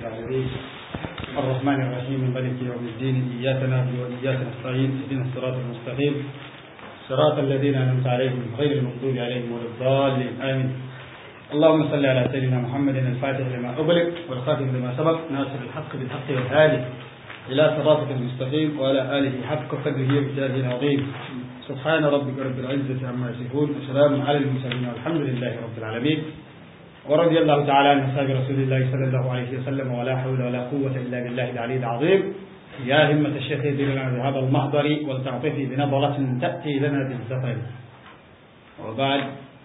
العالمين الرحمن الرحيم مالك يوم الدين إياك نعبد وإياك نستعين اهدنا الصراط المستقيم صراط الذين أنعمت عليهم غير المغضوب عليهم ولا الضالين آمين اللهم صل على سيدنا محمد الفاتح لما أغلق والخاتم لما سبق ناصر الحق بالحق والهادي إلى صراطك المستقيم وعلى آله حق قدره ومجاهده العظيم سبحان ربك رب العزة عما يصفون وسلام على المرسلين والحمد لله رب العالمين ورضي الله تعالى عن أصحاب رسول الله صلى الله عليه وسلم ولا حول ولا قوة إلا بالله العلي العظيم يا همة الشيخ لنا بهذا المحضر ولتعطفي بنظرة تأتي لنا بالزفر وبعد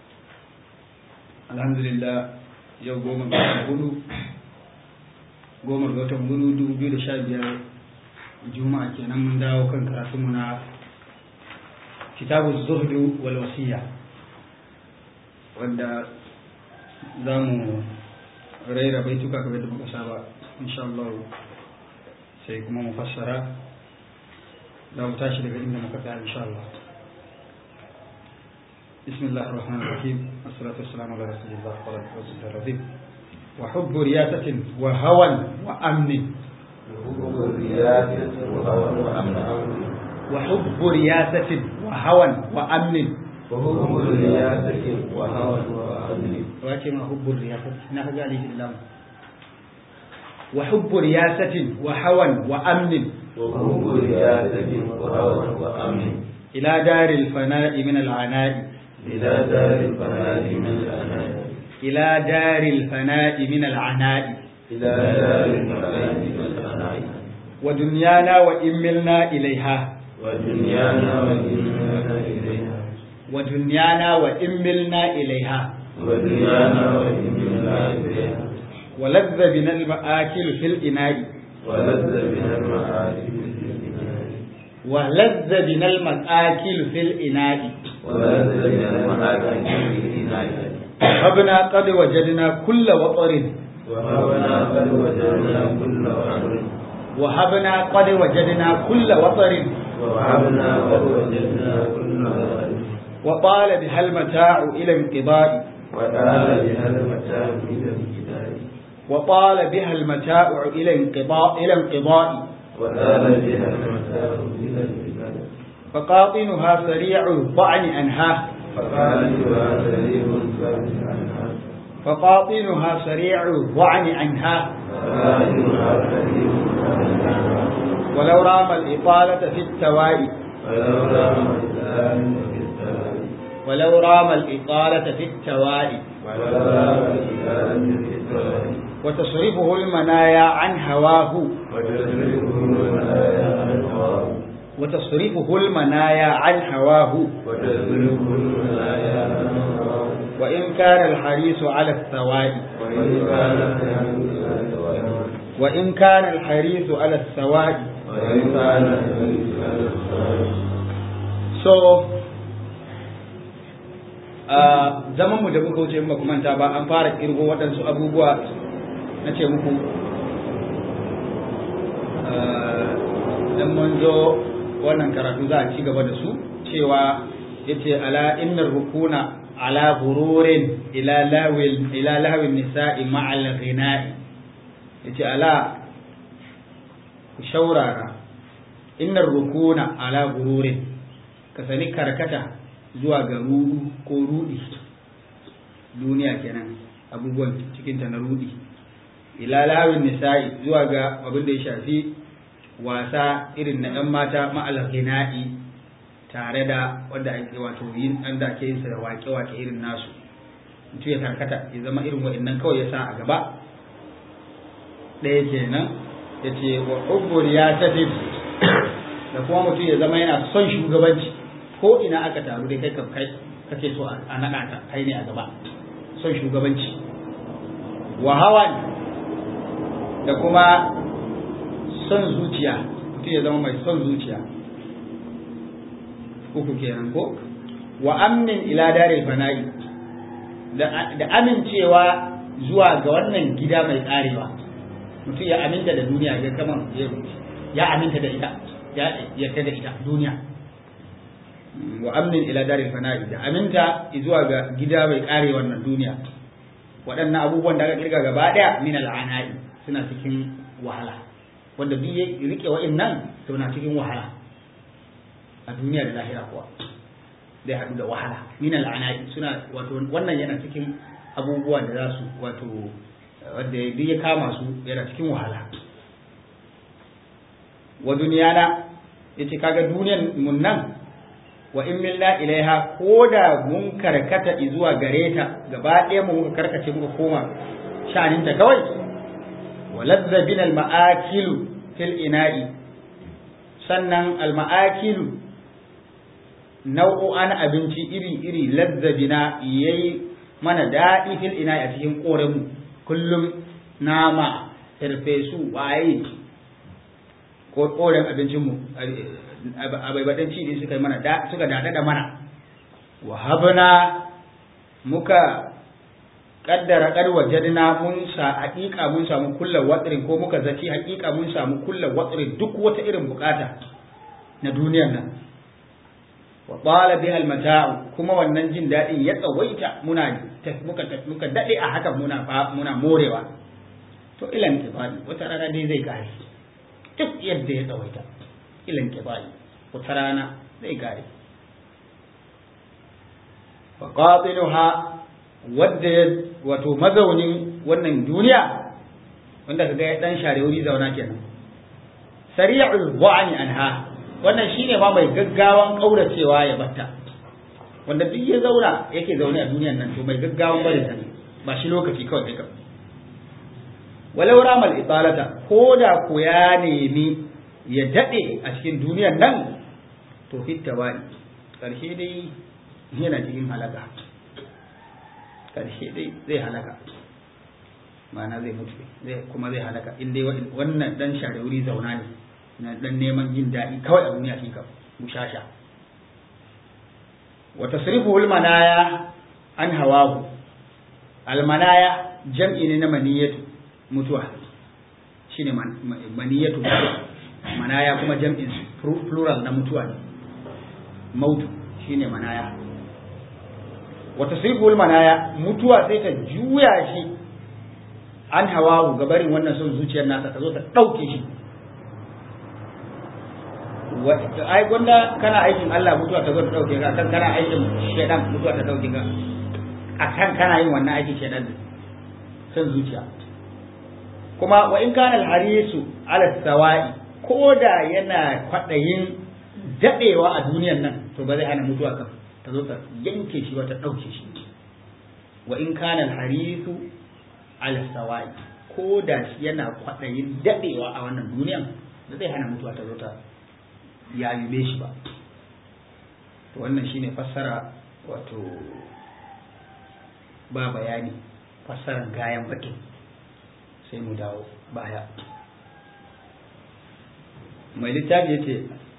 الحمد لله يوم قوم الغدو قوم الغدو غدو dubu biyu da sha biyar juma'a kenan mun dawo kan karatunmu na kitabu zuhdu wal wasiya wanda za mu raira baituka kamar da muka saba insha Allah sai kuma mu fassara za mu tashi daga inda muka tsaya insha Allah بسم الله الرحمن الرحيم والصلاة والسلام على رسول الله وعلى آله وصحبه العظيم وحب رياسة وهوى وأمن وحب رياسة وهوى وأمن وحب رياسة وهوى وأمن وحب رياسة وهوى وأمن wace ma hubbun riyasati na kaga alihi lam wa hubbu riyasatin wa hawan wa amnin وحب رياسة وهوى وأمن ila daril fana'i min al'ana'i إلى دار الفناء من الأنام ila daril fana'i min al'ana'i إلى دار الفناء من الأنام wa dunyana wa immilna ilaiha ودنيانا وإننا إليها wa dunyana wa immilna ilaiha ودنيانا وإننا إليها wa ladza bina al-ma'akil fil ina'i ولذ بنا المعارف في الدنيا wa ladza bina al-ma'akil fil ina'i ولذ بنا المعارف في الدنيا habna qad wajadna kulla watarin وهبنا قد وجدنا كل أمر وهبنا قد وجدنا كل وطر ووهبنا قد وجدنا كل أمر وطال بها المتاع إلى انقضاء وقال بها المتاع إلى الكتاب وطال بها المتاع إلى انقضاء إلى انقضاء وقال بها المتاع إلى الكتاب فقاطنها سريع الضعن أنهاه فقال لها سليم ثابت عنها فقاطنها سريع الضعن عنها فقال لها سليم ثابت عنها ولو رام الإطالة في التوائي ولولا مجدان في السماء ولو رام الإطالة في التوائي ولولا مجدان في السماء وتصرفه المنايا عن هواه وتدركه المنايا عن هواه وتصرفه المنايا عن هواه وتدركه المنايا عن هواه وإن كان الحريص على الثوائي وإن كان الحديث عن هواه وإن كان الحريص على السواء وإن كان الحديث عن السماء so a zaman mu da muka wuce in ba ku manta ba an fara kirgo waɗansu abubuwa na ce muku dan mun zo wannan karatu za a ci gaba da su cewa yace ala innar rukuna ala gururin ila lawil ila lahwin nisa'i ma'al ghina'i yace ala ku shaurara innar rukuna ala gururin ka sani karkata zuwa ga rudu ko rudi duniya kenan abubuwan cikinta na rudi ila lahawin nisa'i zuwa ga abin da ya shafi wasa irin na 'yan mata ma'al ghina'i tare da wanda ake wato yin an da ake yin sa da waƙe-waƙe irin nasu mutum ya karkata ya zama irin wa'annan kawai ya sa a gaba ɗaya kenan ya ce wa hubbur ya tafi da kuma mutum ya zama yana son shugabanci ko ina aka taru dai kai kai kake so a naɗa ka kai ne a gaba son shugabanci wa hawan da kuma son zuciya mutum ya zama mai son zuciya uku kenan ko wa amnin ila daril fana'i da amincewa zuwa ga wannan gida mai karewa mutum ya aminta da duniya ya kama ya aminta da ita ya yarda da ita duniya wa amnin ila daril fana'i da aminta zuwa ga gida mai kare wannan duniya waɗannan abubuwan da aka kirga gaba ɗaya min al'ana'i suna cikin wahala wanda duk ya rike wa'annan to na cikin wahala a duniya da lahira kuwa zai haɗu da wahala min al'ana'i suna wato wannan yana cikin abubuwa da za su wato wanda duk ya kama su yana cikin wahala wa duniyana yace kaga duniyan mun nan wa in minna ilaiha ko da mun karkata zuwa gare ta gaba ɗaya mu muka karkace muka koma sha'aninta kawai wa ladza bin al ma'akilu fil ina'i sannan al ma'akilu nau'o'an abinci iri iri ladza bina yayi mana daɗi fil ina'i a cikin ƙorenmu kullum nama farfesu waye ko ƙoren abincinmu abaibaɗin ci ne suka yi mana suka daɗa da mana wa habna muka kaddara kar wajadna mun sa haƙiƙa mun samu kulla watrin ko muka zaci haƙiƙa mun samu kulla watrin duk wata irin bukata na duniyar nan wa qala biha almata'u kuma wannan jin daɗin ya tsawaita muna muka muka dade a haka muna muna morewa to ilan kifani wata rana dai zai kare duk yadda ya tsawaita ilan kifani wata rana zai kare fa qatiluha wadda wato mazaunin wannan duniya wanda kaga ya dan share wuri zauna kenan sari'ul bu'ani anha wannan shine ma mai gaggawan kauracewa ya batta wanda duk ya zauna yake zaune a duniyan nan to mai gaggawan barin ta ba shi lokaci kawai kai walau ramal italata ko da ko ya nemi ya dade a cikin duniyan nan to fitta wani karshe dai yana cikin halaka karshe dai zai halaka ma'ana zai mutu zai kuma zai halaka in dai wannan dan share wuri zauna ne na dan neman jin daɗi kawai a duniya kika mushasha wa tasrifuhu almanaya an hawahu almanaya jam'i ne na maniyatu mutuwa shine maniyatu manaya kuma jam'in plural na mutuwa ne mautu shine manaya wa tasrifuhu almanaya mutuwa sai ta juya shi an hawahu gabarin wannan son zuciyar nasa ta zo ta ɗauke shi ai gwanda kana aikin Allah mutuwa ta zo ta dauke ka kan kana aikin shedan mutuwa ta dauke ka akan kana yin wannan aikin shedan san zuciya kuma wa in kana al-harisu ala sawai ko da yana kwadayin dadewa a duniyar nan to ba zai hana mutuwa kan ta zo ta yanke shi ba ta dauke shi wa in kana al-harisu ala sawai ko da yana kwadayin dadewa a wannan duniyar ba zai hana mutuwa ta zo ta ya yube shi ba to wannan shine fassara wato ba bayani fassarar gayan bakin sai mu dawo baya mai littafi ya ce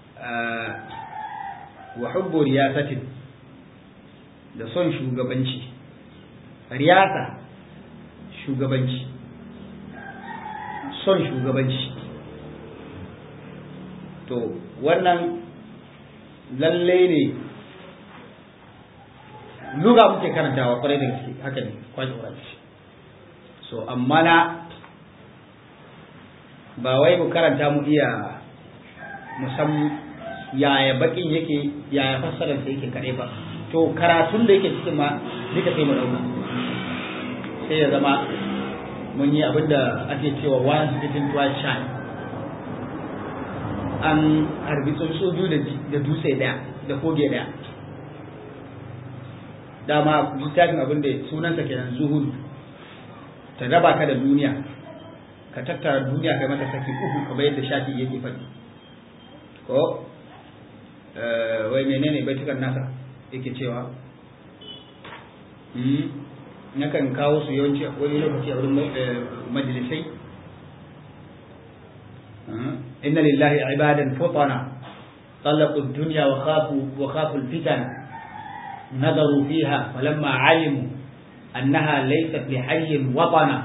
wa hubbu riyasatin da son shugabanci riyasa shugabanci son shugabanci to wannan lalle ne luga muke karantawa kwarai da gaske haka ne kwaje kwaje so amma na ba wai mu karanta mu iya musam yaya bakin yake yaya fassarar sa yake kare ba to karatun da yake cikin ma duka sai mu dauka sai ya zama mun yi abinda ake cewa once bitten twice shy an harbi tsuntsu biyu da dutse daya da koge daya dama littafin abin da sunansa kenan zuhudu ta raba ka da duniya ka tattara duniya kai mata saki uku kamar yadda shafi yake faɗi ko wai menene baitukan nasa yake cewa nakan kawo su yawanci wani lokaci a wurin majalisai إن لله عبادا فطنا طلقوا الدنيا وخافوا وخافوا الفتن نظروا فيها فلما علموا أنها ليست لحي وطنا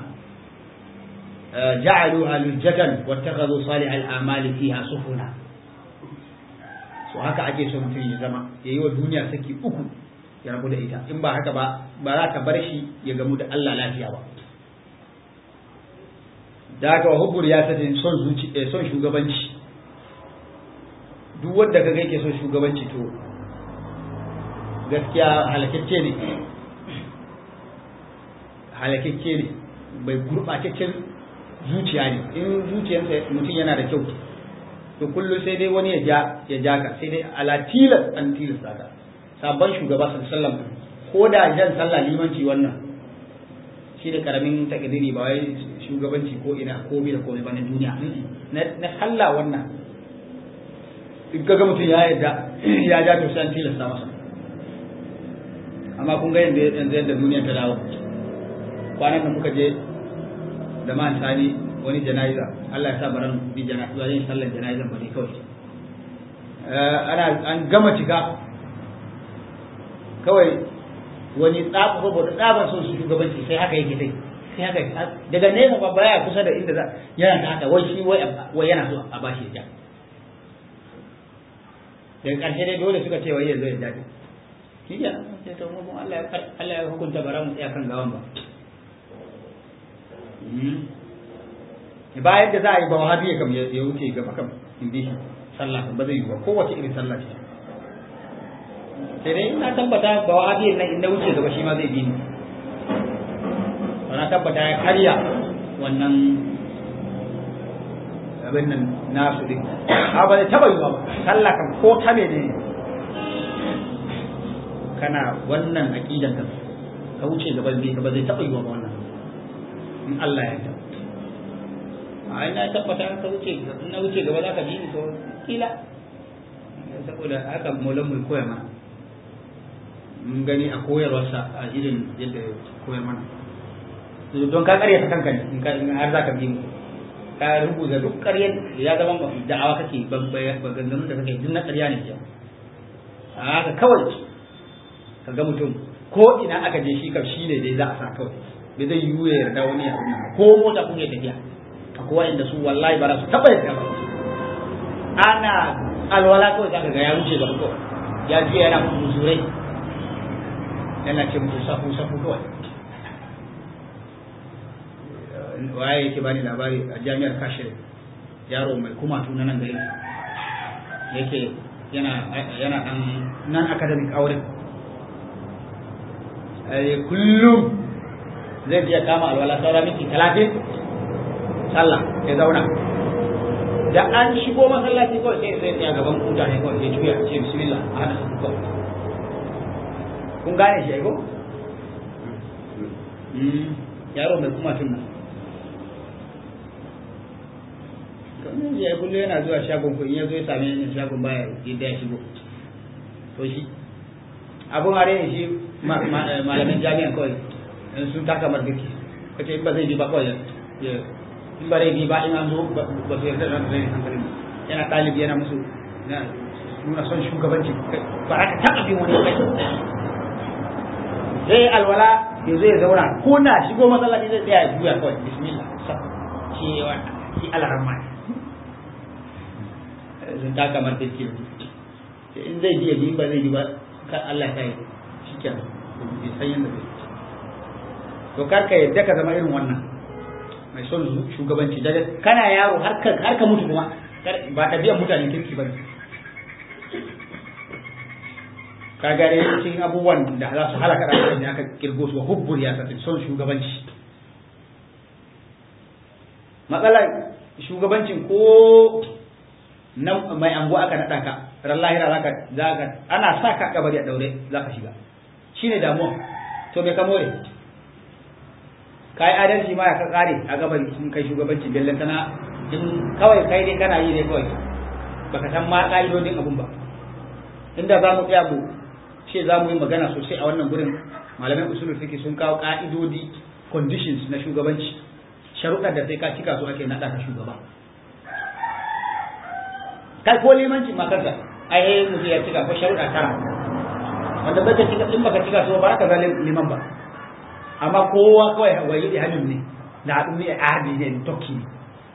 جعلوها لجة واتخذوا صالح الآمال فيها سفنا so haka ake so mutum ya zama ya yi wa duniya saki uku ya rabu da ita in ba haka ba ba za ka bar shi ya gamu da Allah lafiya ba da haka wa hubbur ya sace son zuci son shugabanci duk wanda kaga yake son shugabanci to gaskiya halakacce ne halakacce ne bai gurɓataccen zuciya ne in zuciyarsa mutum yana da kyau to kullum sai dai wani ya ja ya ja ka sai dai ala tilas an tilasta ka sabon shugaba sallallahu alaihi wasallam ko da jan sallah limanci wannan shi da karamin takdiri ba wai shugabanci ko ina ko bi da komai ba na duniya na sallah wannan in kaga mutum ya yadda ya ja to sai an tilasta masa amma kun ga yadda yanzu yadda duniya ta dawo kwanan da muka je da man sani wani jana'iza Allah ya sa baran bi jana'iza yin sallar jana'iza ba ne kawai ana an gama cika kawai wani tsafa saboda tsaban son su shugabanci sai haka yake dai sai haka daga nesa ba baya kusa da inda za yana ta haka wai shi wai yana so a bashi ya daga ƙarshe dai dole suka ce wai yanzu ya dace shi ya sai to mu Allah ya hukunta bara mu tsaya kan gawan ba bayan da za a yi ba wahabi ya kam ya wuce gaba kam in bi sallah ba zai yi ba kowace irin sallah ce sai dai na tabbata ba wahabi nan in na wuce gaba shi ma zai bi ni na tabbata ya karya wannan abin nan nasu din a ba zai taba yi ba sallah kan ko ta ne kana wannan aqidan ka ka wuce gaban bi ka ba zai taba yi ba wannan in Allah ya yarda a ina tabbata ka wuce in na wuce gaba za ka bi ni to kila saboda haka maulan mu koya mana mun gani a koyarwarsa a irin yadda koyar mana don ka karyata kanka ne in ka in har za ka bi mu ka rubuta duk karyar ya zama da'awa kake maganganun da kake duk na karya ne ke a haka kawai ka ga mutum ko ina aka je shi kam shi ne dai za a sa kawai bai zai yiwu ya yarda wani ya ko mota kun yi tafiya akwai inda su wallahi ba za su taɓa yadda ba ana alwala kawai zaka ga ya wuce gaba kawai ya je yana muzurai yana ce musu safu safu kawai waye yake bani labari a jami'ar kashe yaro mai kuma tuna nan gari yake yana yana dan nan academic aure kullum zai je kama alwala saura miki talatin sallah ya zauna da an shigo masallaci kawai sai sai ya gaban mutane kawai ya juya ce bismillah a hada su kawai kun gane shi aiko yaro mai kuma tun nan kamar ya kullum yana zuwa shagon ko in ya zo ya same ni shagon baya yadda ya shigo to shi abun are ne shi malamin jami'an kawai sun taka margaki kace in ba zai bi ba kawai ya in ba rai bi ba in an zo ba su yarda da rai hankalin yana ɗalibi yana musu nuna son shugabanci ba ka taɓa bin wani kai zai alwala ya zai zauna ko na shigo masallaci zai tsaya ya juya kawai bismillah cewa shi alarma sun taka kamar take in zai ji ya ji ba zai ji ba kan Allah ta yi shi kenan bai san yadda zai to kar ka yadda ka zama irin wannan mai son shugabanci daga kana yaro har ka har ka mutu kuma ba ɗabi'ar mutanen kirki ba ne ka gare cikin abubuwan da za su halaka ɗan da aka kirgo su hubbur ya tafi son shugabanci matsalar shugabancin ko nan mai anguwa aka naɗa ka ran lahira zaka zaka ana sa ka kabari a daure zaka shiga shine damuwa to me ka more kai adalci ma ya ka kare a gaban sun kai shugabanci bellan tana in kawai kai dai kana yi dai kawai baka san ma ka'idodin abun ba inda za mu tsaya mu ce za mu yi magana sosai a wannan gurin malaman usulul fiqh sun kawo ka'idodi conditions na shugabanci sharuɗar da sai ka cika su ake naɗa ka shugaba kai ko limanci ma kanka ai mutum ya cika ko sharuɗa tara wanda baka cika in baka cika su ba ka ga liman ba amma kowa kawai wayi da hannun ne da haɗu ne a hadi ne tokki ne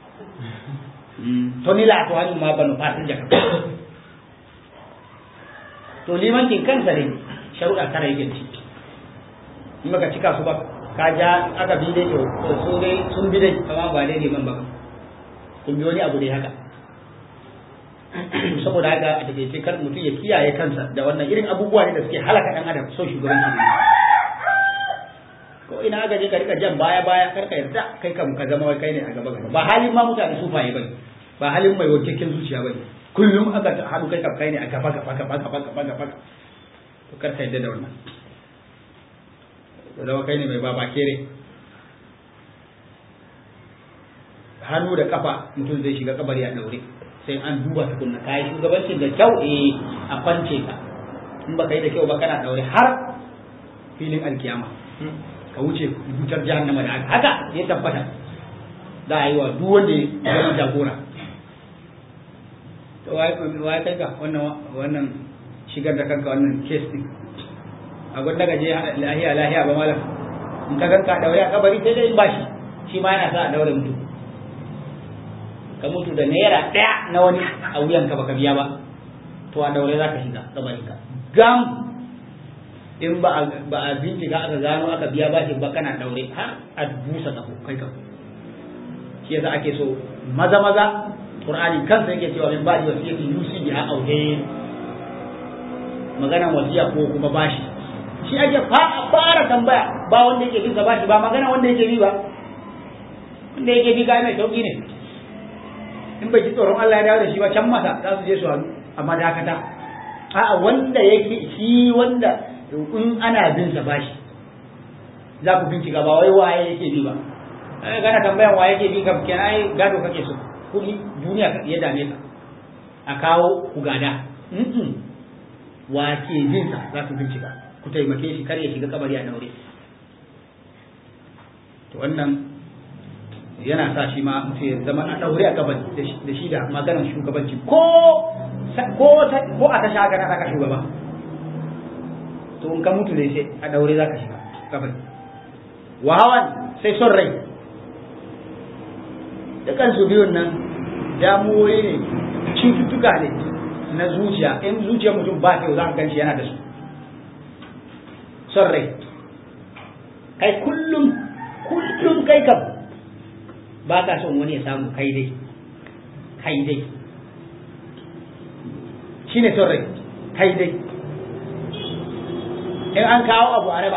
to ni la to hannun ma banu fatin jaka to limancin kansa ne sharuɗa tara yake ci in baka cika su ba ka ja aka bi dai to su dai sun bi dai amma ba dai liman ba sun bi wani abu dai haka saboda haka a takaice kar mutum ya kiyaye kansa da wannan irin abubuwa ne da suke halaka dan adam son shugabanci ne ko ina aka je ka rika jan baya baya kar ka yarda kai kam ka zama wai kai ne a gaba gaba ba halin ma mutane su faye bane ba halin mai wankakken zuciya bane kullum aka haɗu kai kam kai ne a gaba gaba gaba gaba gaba gaba to kar ka yarda da wannan zama kai ne mai baba kere hannu da kafa mutum zai shiga kabari a daure sai an duba tukunna kayi shugabancin da kyau eh a kwance ka in baka yi da kyau ba kana daure har filin alkiyama ka wuce wutar jahannama da haka haka ya tabbata za a yi wa duk wanda ya zama jagora to wai kai ka wannan wannan shigar da kanka wannan case din a gwanda ka je lahiya lahiya ba malam in ka ganka daure a kabari sai dai in bashi shi ma yana sa a daure mutum ka mutu da naira ɗaya na wani a wuyanka baka biya ba to a daure za ka shiga kabarinka gam in ba a bincika aka gano aka biya bashi ba kana daure har a busa kafo kai ka shi yasa ake so maza maza qur'ani kansa yake cewa min ba'di wasiyati yusi biha auhe magana wasiya ko kuma bashi shi ake fara tambaya ba wanda yake bin bashi ba magana wanda yake bi ba wanda yake bi ga mai sauki ne in bai ji tsoron Allah ya dawo da shi ba can masa za su je su halu amma dakata a'a wanda yake shi wanda in ana bin sa bashi za ku bincika ba wai waye yake bi ba ai kana tambayan waye yake bi ka kenan ai gado kake so kudi duniya ya dame ka a kawo ku gada wa ke bin sa za ku bincika ku taimake shi kar ya shiga kabari a daure to wannan yana sa shi ma mutum ya zama a daure a kabari da shi da maganar shugabanci ko ko ko a tasha haka na aka shugaba to in ka mutu ne sai a daure za ka shiga kabari wa hawan sai son rai dukan su biyun nan damuwoyi ne cututtuka ne na zuciya in zuciyar mutum ba kyau za ka ganci yana da su son rai kai kullum kullum kai kam ba ka son wani ya samu kai dai kai dai shi ne son rai kai dai in an kawo abu a raba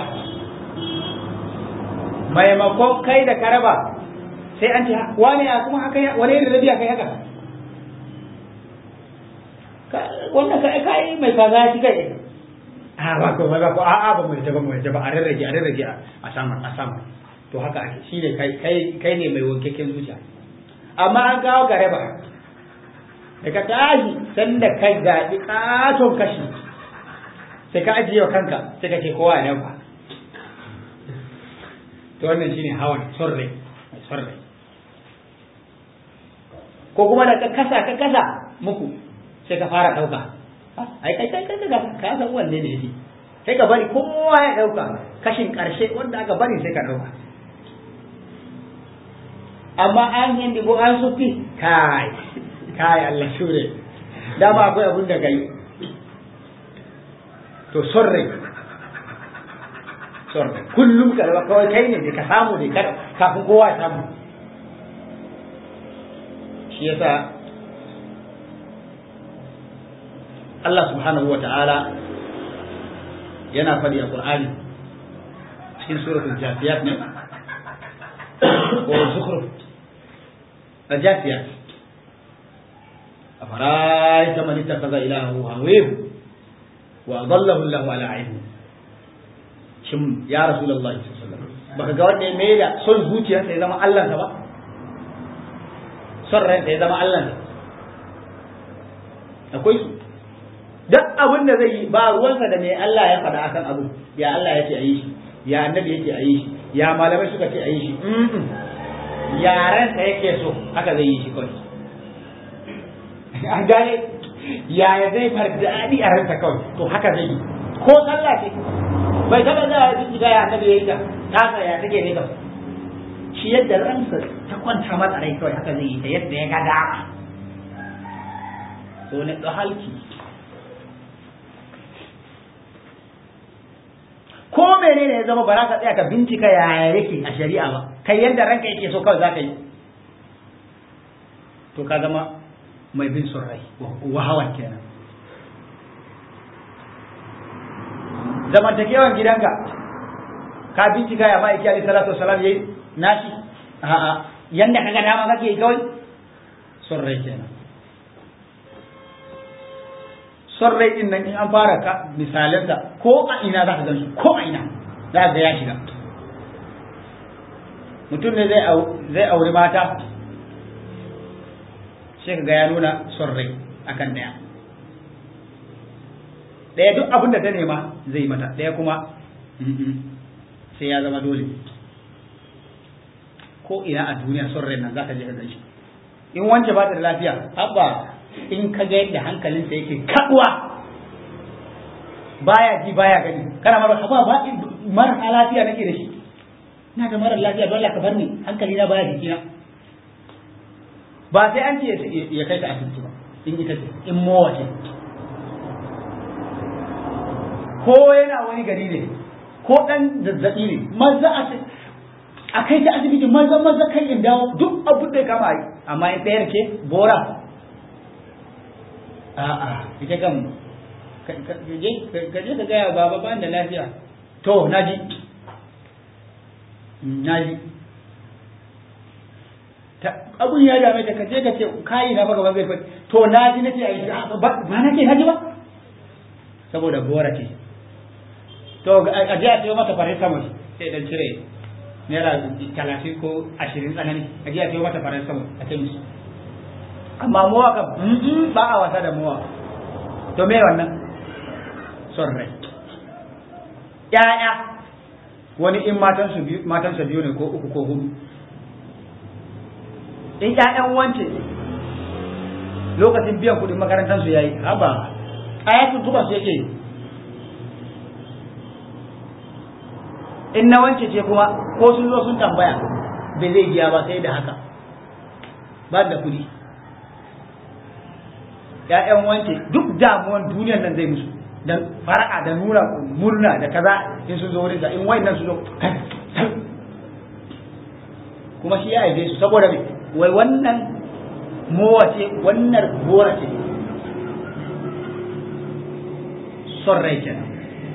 maimakon kai da ka raba sai an ce wani a kuma haka wani irin rabiya kai haka wannan ka kai mai kaza shi kai a ba ko ba ko a a ba mu ta ba mu ta ba a rarrage a rarrage a sama a sama to haka ake shi ne kai kai kai ne mai wankakken zuciya amma an kawo ka raba da ka tashi sanda ka gaɗi katon kashi sai ka ajiye wa kanka sai ka ce kowa ya dauka to wannan shine hawan sorre sorre ko kuma da ka kasa ka kasa muku sai ka fara dauka ai kai kai kai ka ka san wanne ne yake sai ka bari kowa ya dauka kashin karshe wanda aka bari sai ka dauka amma an yin dibo an sufi kai kai Allah shure dama akwai abun da kai to sorre sorre kullum ka rawa kawai kai ne ka samu ne kafin kowa ya samu shi yasa Allah subhanahu wa ta'ala yana faɗi a Qur'ani cikin suratul Jasiyat ne ko Zukhruf Jasiyat أفرأيت من اتخذ إلهه هويه وأضله الله على علم shin ya rasulullahi sallallahu alaihi wasallam baka ga wanda ya mai da son zuciyarsa ya zama Allah ba son ransa ya zama Allah akwai su duk abin da zai yi ba ruwansa da me Allah ya faɗa akan abu ya Allah ya ce a yi shi ya annabi ya ce a yi shi ya malamai suka ce a yi shi yarensa yake so haka zai yi shi kawai an gane yaya zai fardaɗi a ransa kawai to haka zai yi ko sallah ce bai taɓa za a jijjiga ya annabi ya yi ta tasa ya take ne kawai shi yadda ransa ta kwanta masa rai kawai haka zai yi ta yadda ya ga dama so ne halki ko ko menene ya zama ba za ka tsaya ka bincika yaya yake a shari'a ba kai yadda ranka yake so kawai za ka yi to ka zama mai bin son rai wahawan kenan zamantakewan gidanka ka bincika ya ma'aiki alaihi salatu wasalam yayi nashi a'a yanda kaga dama kake yi kawai son rai kenan son rai din nan in an fara ka misalansa ko a ina za ka gan su ko a ina za ka ya shiga mutum ne zai zai auri mata sai ka ga ya nuna son rai akan daya daya duk abin da ta nema zai yi mata daya kuma sai ya zama dole ko ina a duniya son rai nan za ka je ka gan shi in wance ba ta da lafiya abba in ka ga yadda hankalinsa yake kaduwa baya ji baya gani kana mara haba ba mara lafiya nake da shi ina da mara lafiya dole ka bar ni hankali na baya jikina ba sai an ce ya kai ta asibiti ba in ita ce in mowa ce ko yana wani gari ne ko dan zazzabi ne maza a a kai ta asibiti maza maza kai in dawo duk abin da ya kama yi amma in ɗayar ce bora a'a ita kan ka je ka gaya baba ban da lafiya to naji naji abun ya dame ta kaje ka ce kayi na baka ba zai fadi to naji nace ai ba nake naji ba saboda bora ce to a je a sayo mata paracetamol sai dan cire naira talatin ko ashirin tsanani a je a sayo mata paracetamol a kemis amma mowa ka ba a wasa da mowa to me wannan son rai ƴaƴa wani in matansu biyu matansa biyu ne ko uku ko hudu in ƴaƴan wance lokacin biyan kuɗin makarantar su yayi haba ayatun tuba su yake in na wance ce kuma ko sun zo sun tambaya bai zai biya ba sai da haka ba da kuɗi ‘ya'yan wance duk damuwan duniyar nan zai musu dan fara'a da nuna murna da kaza in sun zo wurin sa in wayannan su zo kuma shi ya aibe su saboda me wai wannan mowa ce wannan gora ce son rai kenan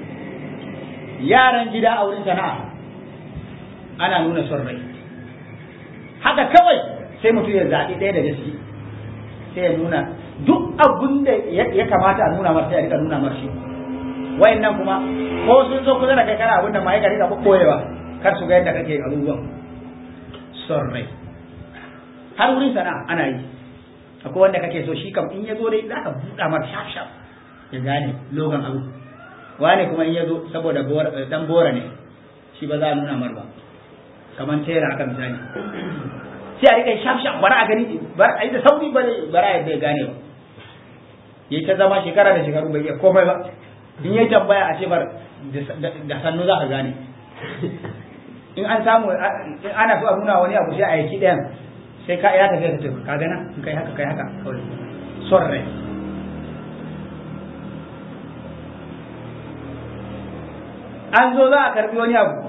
yaran gida a wurin sana'a ana nuna son rai haka kawai sai mutum ya zaɓi ɗaya daga ciki sai ya nuna duk abin da ya kamata a nuna masa ya rika nuna mar shi wayannan kuma ko sun zo kusa da kai kana abin da ma ya rika koyewa kar su ga yadda kake abubuwan son rai har wurin sana'a ana yi akwai wanda kake so shi kam in ya zo dai za ka buɗa mar shaf shaf ya gane logan abu wane kuma in ya zo saboda dan bora ne shi ba za a nuna mar ba kamar tera haka misali sai a rika shaf shaf bara a gani bara a yi da sauri bara a yadda ya gane ba ya ta zama shekara da shekaru bai iya komai ba in ya tambaya a ce bar da sannu za ka gane in an samu in ana so a nuna wani abu sai a yaki ɗayan sai ka ya tafiya ta ka gana in kai haka kai haka kawai son rai an zo za a karbi wani abu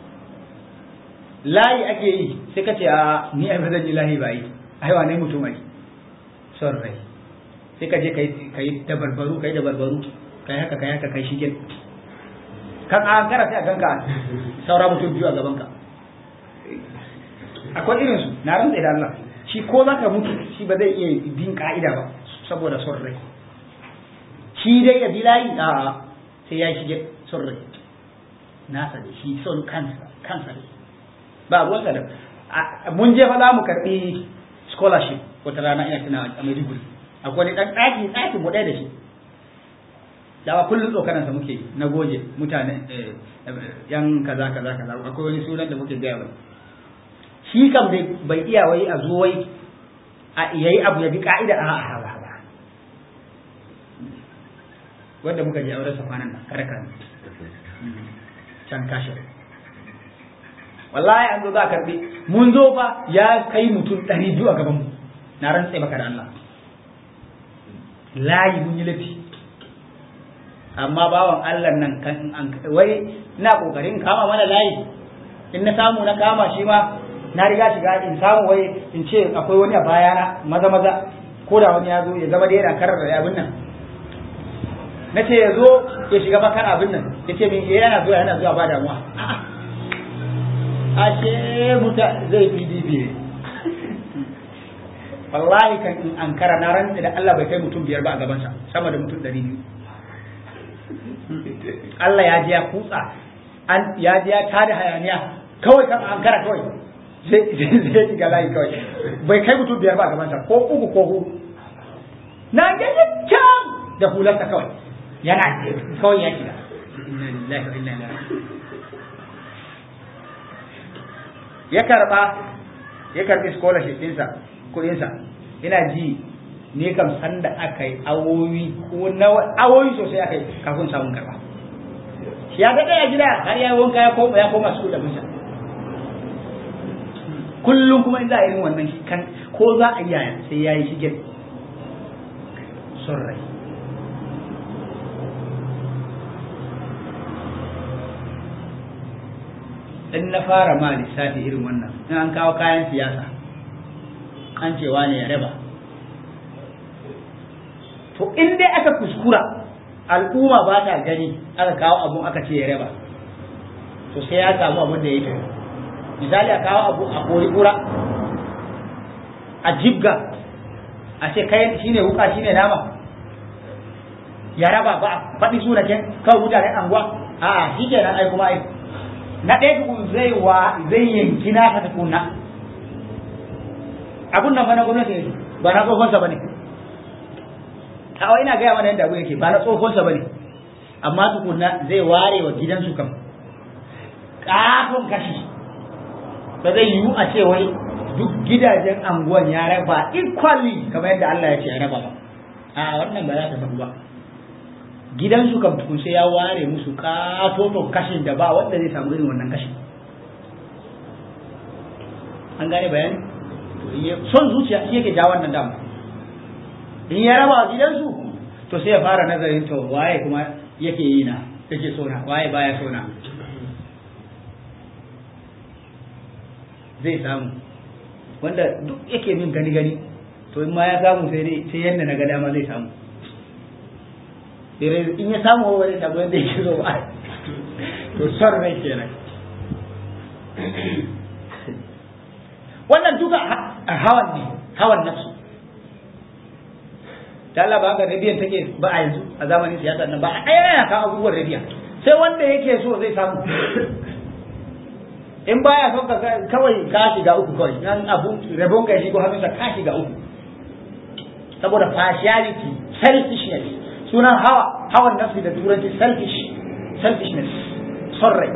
layi ake yi sai ka ce a ni ai ba zan yi layi ba yi ai wane mutum ai son rai sai ka je ka yi dabarbaru ka yi dabarbaru ka yi haka ka yi haka kai shigen kan an kara sai a ganka saura mutum biyu a gaban ka akwai irin su na rantsa da Allah shi ko za ka mutu shi ba zai iya bin ka'ida ba saboda son rai shi dai ya bi layi a sai ya shige son rai nasa da shi son kansa kansa ne ba ruwansa da mun je fa za mu karɓi scholarship wata rana ina tuna a Maiduguri akwai wani ɗan ɗaki ɗakin mu ɗaya da shi dawa kullum tsokanansa muke na goje mutane yan kaza kaza kaza akwai wani sunan da muke gaya bai shi kam dai bai iya wai a zo wai a yayi abu ya bi ka'ida a a ba ba wanda muka je auren sa kwanan nan karka can kashin wallahi an zo za a karbi mun zo fa ya kai mutum ɗari biyu a gaban mu na rantse maka da Allah layi mun yi lafi amma bawan Allah nan kan an wai ina kokarin kama mana layi in na samu na kama shi ma na riga shiga in samu wai in ce akwai wani a bayana maza maza ko da wani ya zo ya zama da yana karar da abin nan na ce ya zo ya shiga bakan abin nan ya ce min yana zuwa yana zuwa ba damuwa a ce muta zai pdp wallahi kan in an kara na rantsa da Allah bai kai mutum biyar ba a gabansa sama da mutum ɗari biyu Allah ya je ya kutsa an ya je ya tada hayaniya kawai kan an kara kawai zai zai shiga layi kawai bai kai mutum biyar ba a gabansa ko uku ko huɗu na gaji can da hularsa kawai yana kawai ya shiga inna lillahi wa inna ilaihi ya karba ya karbi scholarship ɗinsa kuɗinsa ina ji ne kam sanda aka yi awowi ko nawa awowi sosai aka yi kafin samun karba ya ga ɗaya gida har ya wanka ya koma ya koma su da bisa kullum kuma in za a irin wannan kan ko za a yi yaya sai ya yi shige son rai in na fara ma lissafi irin wannan in an kawo kayan siyasa an cewa ne ya raba to in dai aka kuskura al'umma ba ta gani aka kawo abun aka ce ya raba to sai ya samu abun da ya yi misali a kawo abu a kori kura a jibga a ce kai shine wuka shine nama ya raba ba faɗi sunaken kawai mutanen anguwa a'a shi kenan ai kuma ai na ɗaya tukun zai wa zai yanki na ta tukunna abun nan fa na gwamnati ne ba na tsohonsa ba ne a ina gaya mana yadda abu yake ba na tsohonsa ba ne amma tukunna zai ware wa gidansu kam kafin kashi ba zai yiwu a ce wai duk gidajen anguwan ya raba equally kamar yadda Allah ya ce ya raba ba a wannan ba za ta sabu ba gidansu kam tukun sai ya ware musu katoton kashin da ba wanda zai samu irin wannan kashin an gane bayani son zuciya shi yake ja wannan dama in ya raba wa gidansu to sai ya fara nazarin to waye kuma yake yi na yake so na waye baya so na zai samu wanda duk yake min gani gani to in ma ya samu sai dai sai yanda na ga dama zai samu in ya samu wani samu yadda yake so ba to son rai kenan wannan duka hawan ne hawan nafsu da Allah ba haka rabiyan take ba a yanzu a zamanin siyasa nan ba a ɗaya yana kawo abubuwan rabiya sai wanda yake so zai samu in baya son ka kawai ka shiga uku kawai nan abu rabon ka shigo hannunsa ka shiga uku saboda partiality selfishness sunan hawa hawan nafsi da turanci selfish selfishness son rai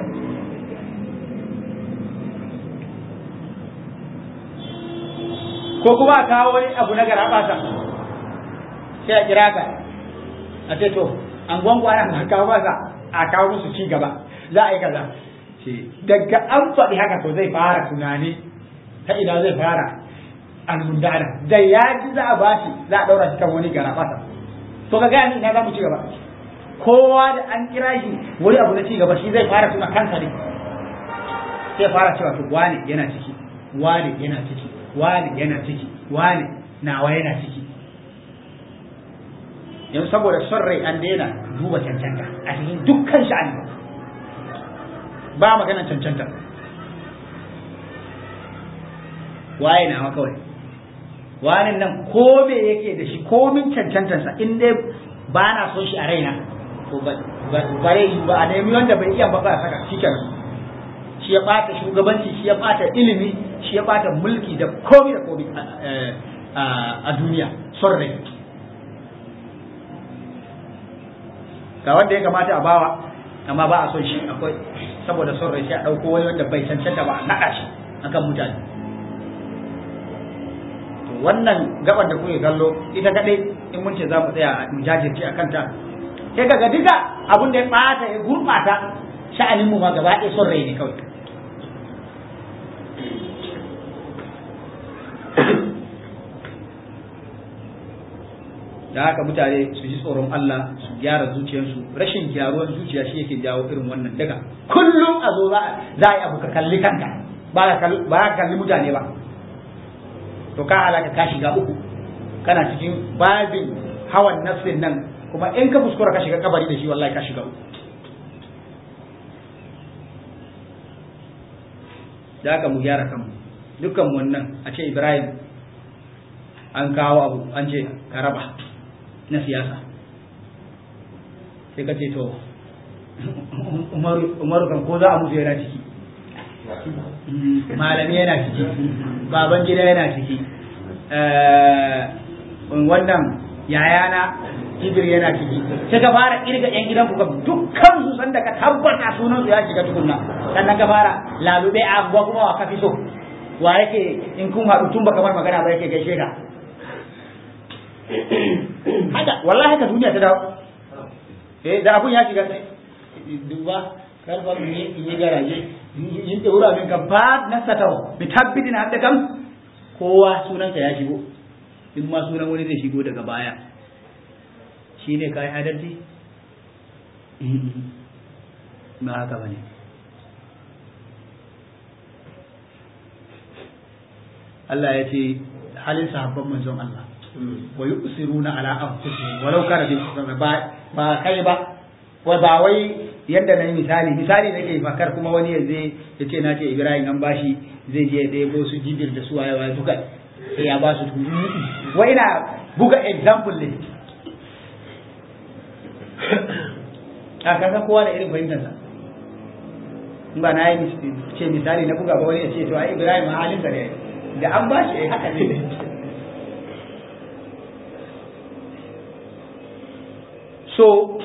ko kuma a kawo wani abu na garabata sai a kira ka a ce to an gwangwana na kawo masa a kawo musu ci gaba za a yi kaza ce daga an faɗi haka to zai fara tunani ta ina zai fara almundana da ya ji za a bashi za a ɗaura shi kan wani garabata to ka gani na za mu ci gaba kowa da an kira shi wani abu na ci gaba shi zai fara tuna kansa ne sai fara cewa to wane yana ciki wane yana ciki wane yana ciki wane nawa yana ciki yanzu saboda son rai an daina duba cancanta a cikin dukkan sha'ani ba maganar cancanta waye nawa kawai wani nan ko me yake da shi komin cancantansa in dai ba na son shi a raina to bare yi ba a nemi wanda bai iya ba ba saka shi kenan shi ya bata shugabanci shi ya bata ilimi shi ya bata mulki da komi da komi a duniya son rai ga wanda ya kamata a bawa amma ba a son shi akwai saboda son rai sai a ɗauko wani wanda bai cancanta ba a naɗa shi akan mutane to wannan gaban da kuke kallo ita kadai in mun ce za mu tsaya mu jajirce a kanta sai kaga duka abin da ya ɓata ya gurɓata sha'anin mu ma gaba ɗaya son rai ne kawai da haka mutane su ji tsoron Allah su gyara zuciyarsu rashin gyaruwar zuciya shi yake jawo irin wannan daga kullum a zo za a yi abu ka kalli kanka ba ka kalli mutane ba to ka halaka ka shiga uku kana cikin babin hawan nafsin nan kuma in ka kuskura ka shiga kabari da shi wallahi ka shiga uku da haka mu gyara kanmu dukkan wannan a ce Ibrahim an kawo abu an ce ka raba na siyasa sai ka ce to umaru kan ko za a mutu yana ciki malami yana ciki baban gida yana ciki wannan yayana jibir yana ciki sai ka fara kirga yan gidan ku dukkan su sanda ka tabbata sunan su ya shiga tukunna sannan ka fara lalube a abuwa kuma wa kafi so wa yake in kun haɗu tun baka bar magana ba yake gaishe ka haka wallahi haka duniya ta dawo eh da abun ya shiga sai duba karfa mu ne in yi garaje yin da wura min ka ba na satau bi tabbidin hadda kam kowa sunansa ya shigo in ma sunan wani zai shigo daga baya shine kai adalci ba haka bane Allah ya ce halin sahabban manzon Allah wa yusiruna ala anfusihim walau kana bi ba ba kai ba wa ba wai yadda na yi misali misali nake fakar kuma wani ya zai ya ce na ce Ibrahim an bashi zai je da yabo su jibir da su waye waye duka sai ya ba su wai ina buga example ne a kasa kowa da irin fahimtarsa in ba na yi ce misali na buga ba wani ya ce to ai Ibrahim halin sa ne da an bashi ai haka ne so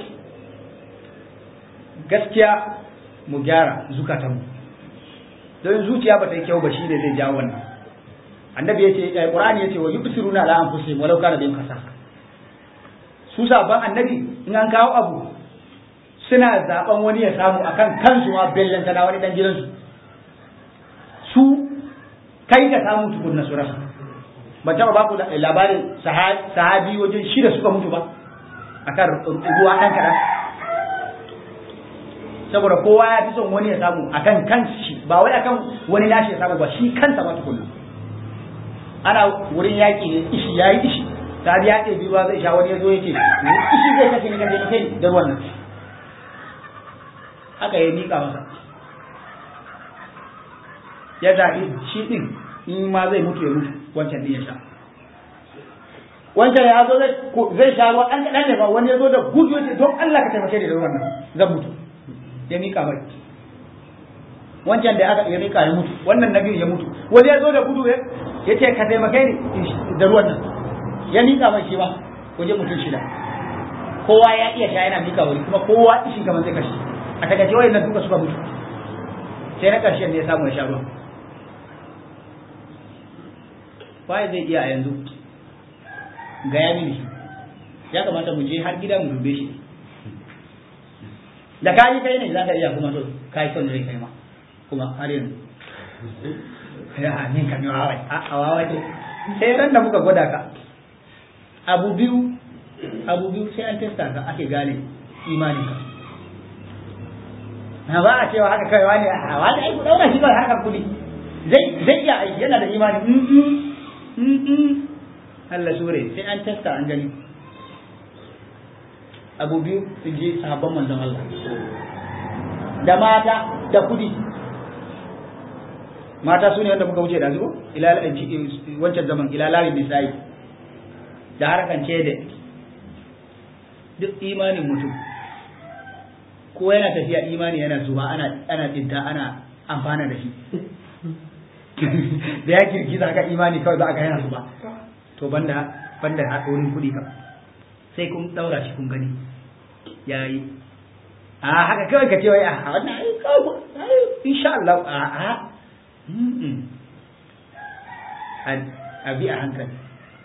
gaskiya mu gyara zukatanmu don zuciya ba ta yi kyau ba shi ne zai jawo wannan annabi yace eh qur'ani yace wa yubsiruna ala anfusihim walau kana bihim khasasa su sabon annabi in an kawo abu suna zaben wani ya samu akan kansu ma bellan na wani dan gidansu su kai ka samu tukunna su rasa ban taba baku labarin sahabi wajen shida suka mutu ba akan ruwa dan kadan saboda kowa ya fi son wani ya samu akan kanshi ba wai akan wani nashi ya samu ba shi kansa ma tukunna ana wurin yaƙi ne ishi yayi ishi ta ya ɗe biyu zai sha wani ya zo ya ce ishi zai kashe ni kashe ni kai da wannan haka ya miƙa masa ya zaɓi shi ɗin in ma zai mutu ya mutu wancan ɗin ya sha wancan ya zo zai sha ruwa ɗan kaɗan ne ba wani ya zo da gudu ya ce don Allah ka taimake ni da wannan zan mutu ya mika mai wancan da aka ya mika ya mutu wannan na biyu ya mutu wani ya zo da gudu ya ce ka taimake ni da ruwan nan ya mika mai shi ba waje mutum shida kowa ya iya sha yana mika wani kuma kowa ishi kamar zai kashe a takaice wayan nan duka suka mutu sai na ƙarshen ne ya samu ya sha ruwa waye zai iya a yanzu ga ya mini shi ya kamata mu je har gida mu dube shi da kayi kai ne za ka iya kuma to kayi son rai kai ma kuma har yanzu ya min kan yawa wai a wawa ce sai ran da muka gwada ka abu biyu abu biyu sai an testa ka ake gane imanin ka na ba a cewa haka kai wani a wani ai ku daura shi kawai harkar kudi zai zai iya aiki yana da imani Allah sure sai an testa an gani abu biyu su je sahabban manzon Allah da mata da kudi mata su ne wanda muka wuce da zuwa wancan zaman ilalawin nisa'i da harkan ce da duk imanin mutum ko yana tafiya imani yana zuba ana ana tsinta ana amfana da shi da ya girgiza ka imani kawai za a ga yana zuba to banda banda haɗorin kuɗi kam sai kun ɗaura shi kun gani ya yi a haka kawai ka ce wai a wannan ai kawo insha Allah a a a bi a hankali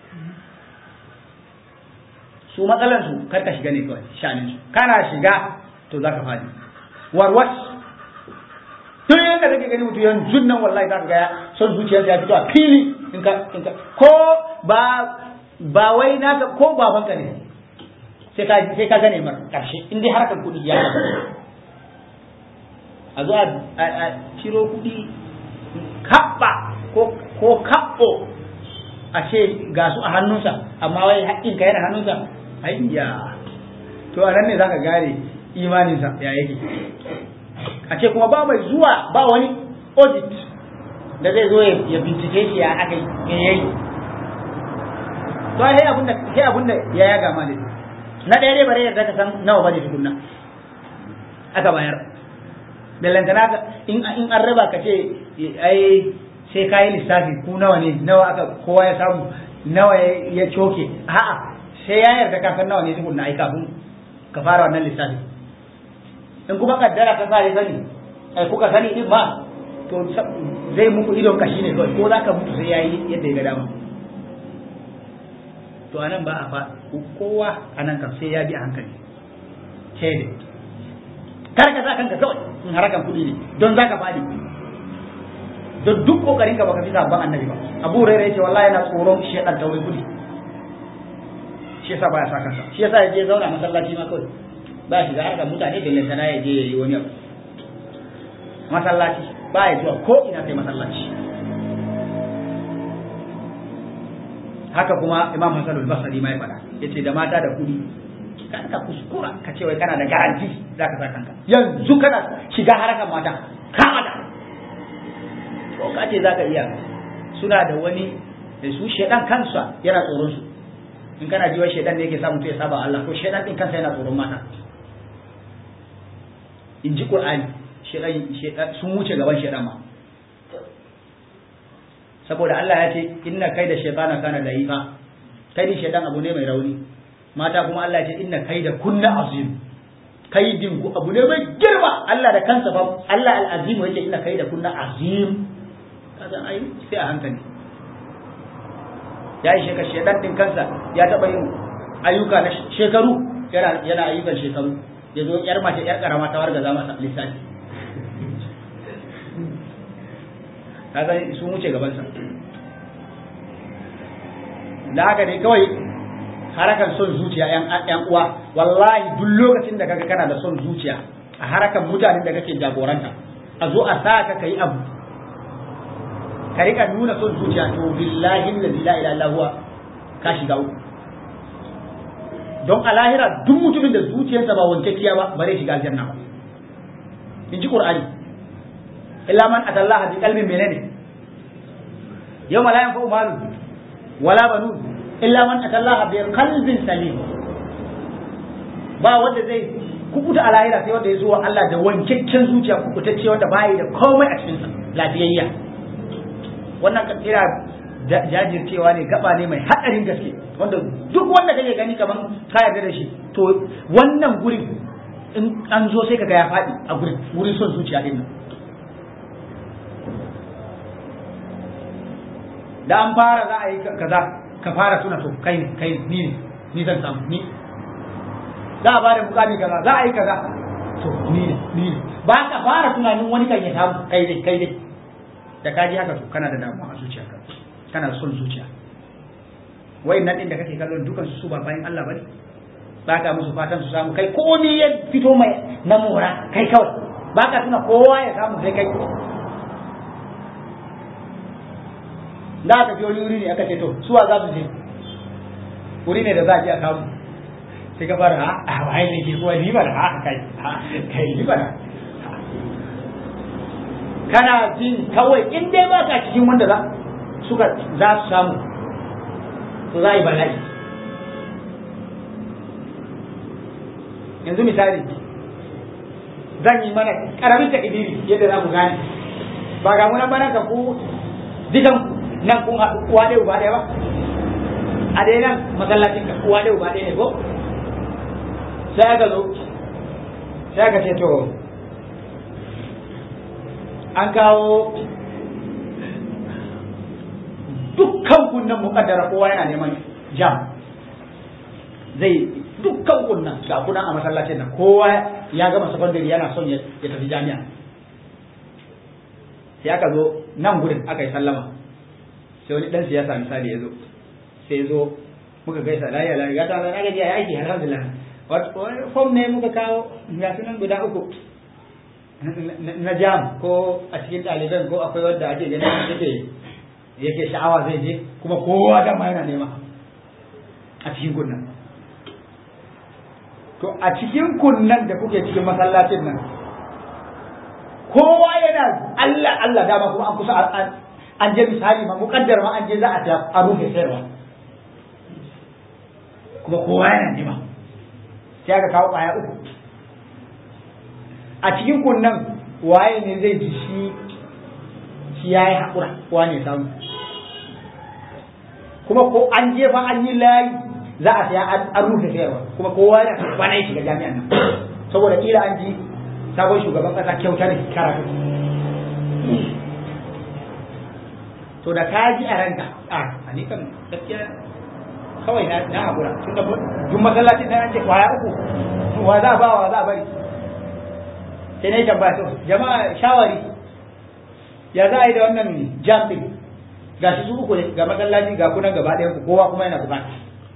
su matsalan su kar ka shiga ne kawai shanin su kana shiga to zaka fadi warwas tun yadda kake gani mutum yanzu nan wallahi zaka ga son zuciyarsa ya fito a fili in ka in ka ko ba ba wai naka ko babanka ne sai ka sai ka gane mar karshe in dai harkar kuɗi ya a zo a ciro kuɗi kaɓa ko ko kaɓo a ce ga su a hannunsa amma wai haƙƙinka yana hannunsa ayya to a nan ne zaka gane imaninsa ya yake a ce kuma ba mai zuwa ba wani audit da zai zo ya bincike shi ya aka yi yayi to sai abinda sai abinda ya yaga ma ne na ɗaya dai bare yarda ka san nawa bane tukunna aka bayar bellantana ka in in an raba ka ce ai sai ka yi lissafi ku nawa ne nawa aka kowa ya samu nawa ya coke a'a sai ya yarda ka san nawa ne tukunna ai kafin ka fara wannan lissafi in kuma kaddara ka sa ya sani ai kuka sani din ma to zai muku idon kashi ne kawai ko za ka mutu sai ya yi yadda ya ga dama to anan ba a fa kowa anan kam sai ya bi a hankali sai dai kar ka sa kanka kawai in harakan kuɗi ne don za ka faɗi don duk kokarin ka baka fi sabon annabi ba abu rere yace wallahi yana tsoron shedan taurin kuɗi shi yasa baya sa kansa shi yasa ya je zauna masallaci ma kawai ba shi da harkar mutane da lantana ya je ya yi wani abu masallaci ba ya zuwa ko ina sai masallaci haka kuma imam hasan al-basri ma ya faɗa yace da mata da kuɗi kan ka kuskura ka ce wai kana da garanti zaka sa kanka yanzu kana shiga harakan mata ka mata ko ka ce zaka iya suna da wani da su shedan kansa yana tsoron su in kana ji wai shedan ne yake sa mutum ya saba Allah ko shedan din kansa yana tsoron mata in ji qur'ani shedan shedan sun wuce gaban shedan ma saboda Allah ya ce inna kaida shaytana kana da'ifa kaidin shaytan abu ne mai rauni mata kuma Allah ya ce inna kaida kunna azim kaidin ku abu ne mai girma Allah da kansa fa Allah al-azim yake inna kaida kunna azim kaga ai sai a hankali ya yi shekar shaytan din kansa ya taba yin ayyuka na shekaru yana yana ayyukan shekaru ya zo yar mace yar karama ta warga za masa lissafi kaga sun wuce gabansa da haka ne kawai harakan son zuciya yan uwa wallahi duk lokacin da kaga kana da son zuciya a harakan mutanen da kake jagoranta a zo a sa ka kai abu ka rika nuna son zuciya to billahi allazi la ilaha illa huwa ka shiga uku don a lahira duk mutumin da zuciyarsa ba wankakkiya ba ba zai shiga aljanna ba in ji qur'ani illa man atallaha bi qalbin menene yawma la yanfa'u malu wala banun illa man atallaha bi qalbin salim ba wanda zai kukuta a lahira sai wanda ya zo Allah da wankakken zuciya kukutacce wanda bai da komai a cikin sa lafiyayya wannan kira jajircewa ne gaba ne mai hadarin gaske wanda duk wanda kake gani kaman ka yarda da shi to wannan gurin in an zo sai kaga ya faɗi a gurin wurin son zuciya din nan da an fara za a yi kaza ka fara tuna to kai ne kai ne ni ne ni zan samu ni za a bada mukami kaza za a yi kaza to ni ne ni ne ba ka fara tunanin wani kan ya samu kai ne kai ne da ka ji haka to kana da damuwa a zuciyarka kana da son zuciya wai nan din da kake kallon dukan su su ba bayan Allah bane ba ka musu fatan su samu kai ko ni ya fito mai na mora kai kawai ba ka tuna kowa ya samu sai kai da aka je wani wuri ne aka ce to suwa za su je wuri ne da za a je a kawo sai ka fara ha a waye ne ke kuwa ni bana ha kai ha kai ni bana kana jin kawai in dai ba ka cikin wanda za suka za su samu to za a yi bala'i yanzu misali zan yi mana karamin takidiri yadda za mu gane ba ga munan bana ka ku dukan nan kun haɗu uwa ɗaya uba ɗaya ba a dai nan masallacin ka uwa ɗaya uba ɗaya ne ko sai aka zo sai aka ce to an kawo dukkan kunnan muƙaddara kowa yana neman jam zai dukkan kunnan ga kunan a masallacin nan kowa ya gama sakandare yana son ya tafi jami'a sai aka zo nan gurin aka yi sallama sai wani dan siyasa misali ya zo sai zo muka gaisa lafiya lafiya ga ta na gaji ya aiki alhamdulillah wato form ne muka kawo ga sunan guda uku na jam ko a cikin ɗaliban ko akwai wanda ake ganin yake yake sha'awa zai je kuma kowa dama yana nema a cikin kunnan to a cikin kunnan da kuke cikin masallacin nan kowa yana Allah Allah dama kuma an kusa an je misali ma mukaddar ma an je za a ta a rufe sayarwa kuma kowa yana nema sai aka kawo ƙwaya uku a cikin kunnan waye ne zai ji shi shi ya yi haƙura kowa ne samu kuma ko an jefa an yi layi za a saya an rufe sayarwa kuma kowa yana bana ya shiga jami'an nan saboda kila an ji sabon shugaban ƙasa kyauta ne karatu to da ka ji a ranka a a ni kan gaskiya kawai na na haƙura tun da duk masallacin nan an ce kwaya uku wa za a ba wa za a bari sai na yi tambaya to jama'a shawari ya za a yi da wannan jam din ga shi su uku ne ga masallaci ga kunan gaba ɗayan ku kowa kuma yana bukata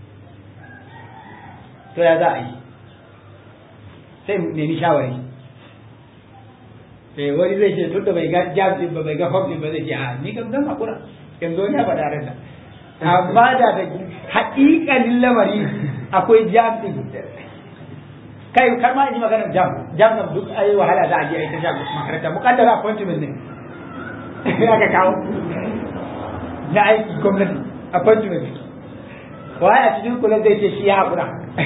to ya za a yi sai nemi shawari eh wani zai ce tun da bai ga jam din ba bai ga fam din ba zai ce a ni kam zan hakura yanzu wani ya faɗa ran da amma da da haƙiƙanin lamari akwai jam din kai kar ma in yi maganar jam jam kam duk ayi wahala za a je a yi ta jam makaranta mukaddara appointment ne ya ka kawo na aiki gwamnati appointment waye a cikin kula zai ce shi ya haƙura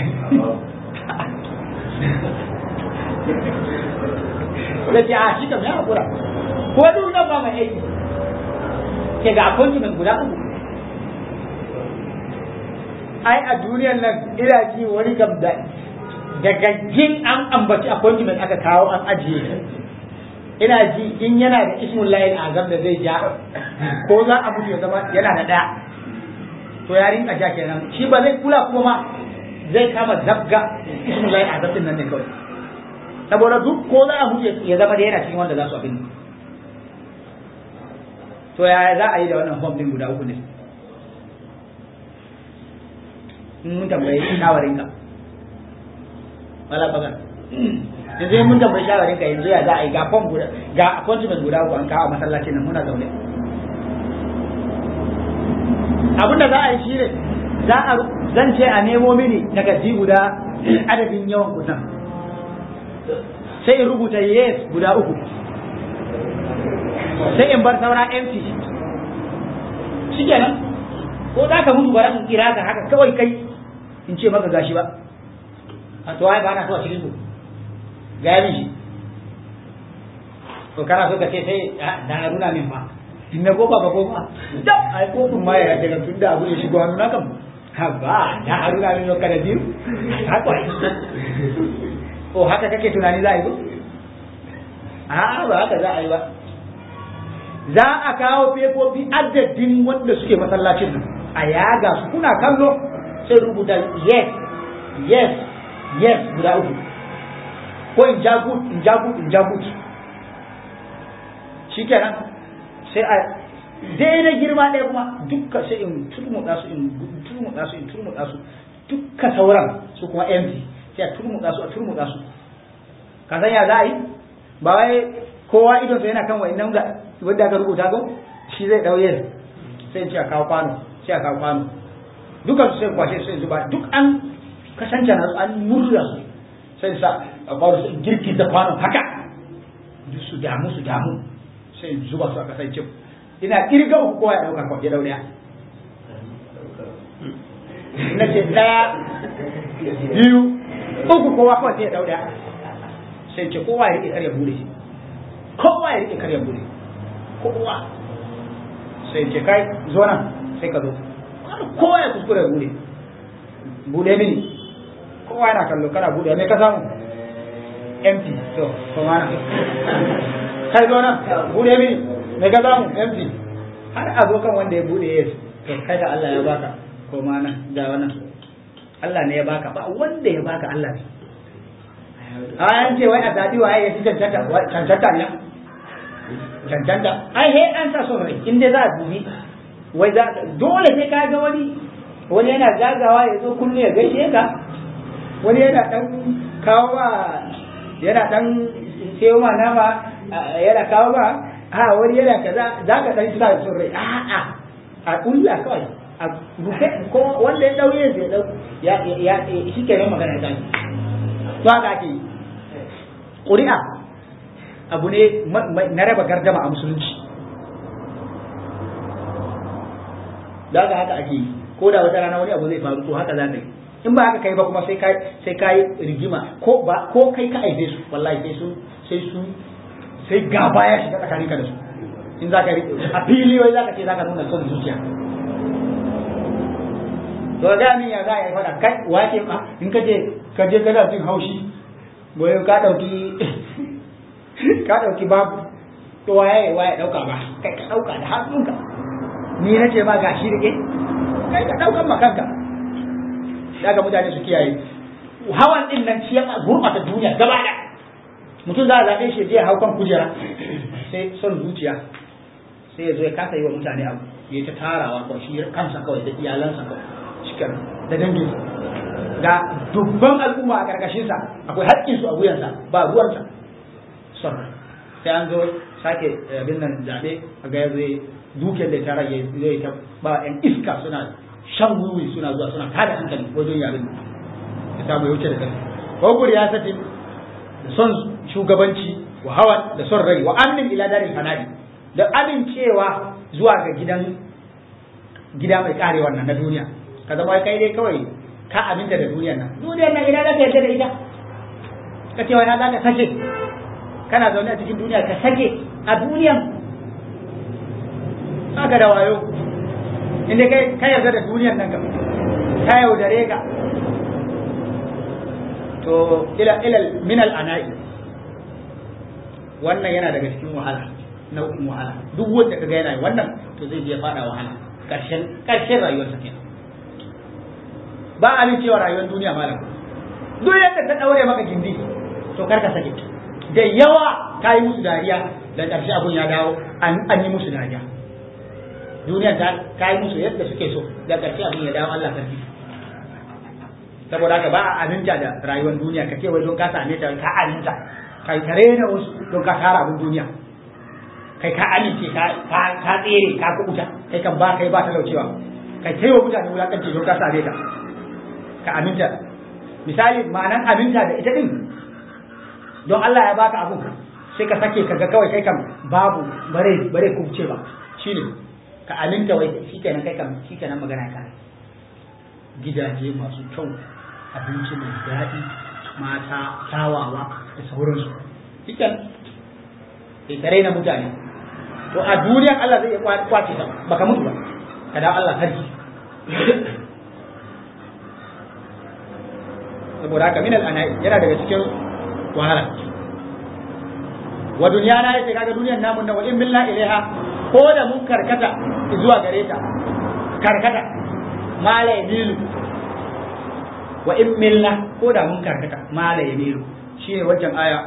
da ce a shi kam ya haƙura ko duk nan ba mai aiki ke ga appointment guda uku ai a duniyar nan ina ji wani kam da daga jin an ambaci appointment aka kawo an ajiye ina ji in yana da ismun layin azam da zai ja ko za a mutu ya zama yana da ɗaya to ya rinka ja kenan shi ba zai kula kuma ma zai kama zabga ismun layin azam din nan ne kawai saboda duk ko za a mutu ya zama da yana cikin wanda za su abin to ya za a yi da wannan form din guda uku ne in mun tambayi shawarin ka wala bagar yanzu mun tambayi shawarin ka yanzu ya za a yi ga form guda ga appointment guda uku an kawo masallacin nan muna zaune abin da za a yi shi ne za a zan ce a nemo mini takardi guda adadin yawan kusan sai in rubuta yes guda uku sai in bar saura empty shi kenan ko za ka mutu bara in kira ka haka kawai kai in ce maka gashi ba a to ai ba na so a cikin ku ga shi to kana so ka ce sai da na nuna min fa in na goba ba goba da ai ko kun ma ya daga tun da abu ya shigo hannu na kam ha ba ya haruna min ka da biyu haka o haka kake tunani za a yi ba a'a ba haka za a yi ba za a kawo fefofi adadin wanda suke masallacin nan a yaga su kuna kallo sai rubuta yes yes yes guda uku ko in ja good in ja good in ja good shikenan sai a daidai girma ɗaya kuma dukka sai in turmuɗa su in turmuɗa su in turmuɗa su dukka sauran su kuma empty sai a turmuɗa su a turmuɗa su ka san ya za a yi ba wai kowa idon sa yana kan wa'annan da wanda aka rubuta ko shi zai ɗauye sai in ce a kawo kwano sai a kawo kwano dukan su sai kwashe sai zuba duk an kasance na su an murya su sai sa a kwano sai girki da kwano haka duk su damu su damu sai zuba su a kasance ina kirga uku kowa ya ɗauka kwa ya ɗau ɗaya na ce ɗaya biyu uku kowa kawai sai ya ɗau ɗaya sai ce kowa ya rike karya bude shi kowa ya rike karya bude kowa sai ce kai zo nan sai ka zo kowa ya kuskure bude bude mini kowa yana kallo kana bude me ka samu empty to ko mana kai zo nan bude mini me ka samu empty har a zo kan wanda ya bude yes to kai da Allah ya baka ko mana da wannan Allah ne ya baka ba wanda ya baka Allah ne an ce wai a zaɓi waye ya fi cancanta cancanta ne cancanta ai he an sa son rai in dai za a dubi wai za dole sai ka ga wani wani yana zagawa ya zo kullu ya gaishe ka wani yana dan kawo ba yana dan sayo ma nama yana kawo ba a wani yana kaza za ka dan sa son rai a'a a kulla kawai a rufe ko wanda ya dauye zai dau ya ya shi kenan magana ta to haka ake yi ƙuri'a abu ne na raba gardama a musulunci da haka haka ake yi ko da wata rana wani abu zai faru to haka za ka yi in ba haka kai ba kuma sai kai sai kai rigima ko ba ko kai ka aibe su wallahi sai su sai su sai gaba ya shiga tsakanin ka da su in za ka a fili wai za ka ce za ka nuna son zuciya to ga min ya za a yi fada kai wace ma in ka je ka je kana jin haushi boye ka dauki ka dauki babu to waye waye dauka ba kai ka dauka da hannunka ni na ce ma gashi rike kai ka daukan ma kanka daga mutane su kiyaye hawan din nan shi ya gurbata duniya gaba da mutum za a zaɓe shi je hau kan kujera sai son zuciya sai ya zo ya kasa yi wa mutane abu ya ta tarawa kawai shi kansa kawai da iyalansa kawai cikin da danginsa ga dubban al'umma a karkashinsa akwai haƙƙinsu a wuyansa ba ruwansa son sai an zo sake abin nan zaɓe a ga ya zo dukiyar da tara ya zo ya ba yan iska suna shan wuri suna zuwa suna tada hankali wajen yaren ya samu yauce da kai ko ya sati da son shugabanci wa hawan da son rai wa amin ila darin fanadi da amincewa zuwa ga gidan gida mai kare wannan na duniya ka zama kai dai kawai ka aminta da duniyar nan duniyar nan ina zaka yarda da ita ka ce wai na zaka sake kana zaune a cikin duniya ka sake a duniyan haka da wayo inda kai ka yarda da duniyar nan gaba ka yaudare ka to ila ila min al ana'i wannan yana daga cikin wahala nau'in wahala duk wanda kaga yana wannan to zai je fada wahala karshen karshen rayuwarsa kenan ba a min cewa rayuwar duniya malam duk yadda ta daure maka gindi to kar ka sake da yawa ka yi musu dariya da karshe abun ya dawo an yi musu dariya duniya ta ka yi musu yadda suke so da karshe abun ya dawo Allah sarki saboda haka ba a aminta da rayuwar duniya ka ce wai don ka same ta ka aminta kai ka rena wasu don ka tara abin duniya kai ka amince ka ka tsere ka kubuta kai kan ba kai ba talaucewa kai kai wa mutane wulakanci don ka same ta ka aminta misali ma'anan aminta da ita din don Allah ya baka abu sai ka sake kaga kawai kai kan babu bare bare kubce ba shine ka aminta wai shikenan kai kan shikenan magana ka gidaje masu kyau abinci mai daɗi mata kyawawa da sauransu shiken sai ka raina mutane to a duniyar Allah zai iya kwace ta baka mutu ba ka dawo Allah sarki saboda haka minal ana yana daga cikin wahala wa duniyana yace kaga duniyar namun nan wa in billah ilaiha ko da mun karkata zuwa gare ta karkata mala yamilu wa in milna ko da mun karkata mala yamilu shine wajen aya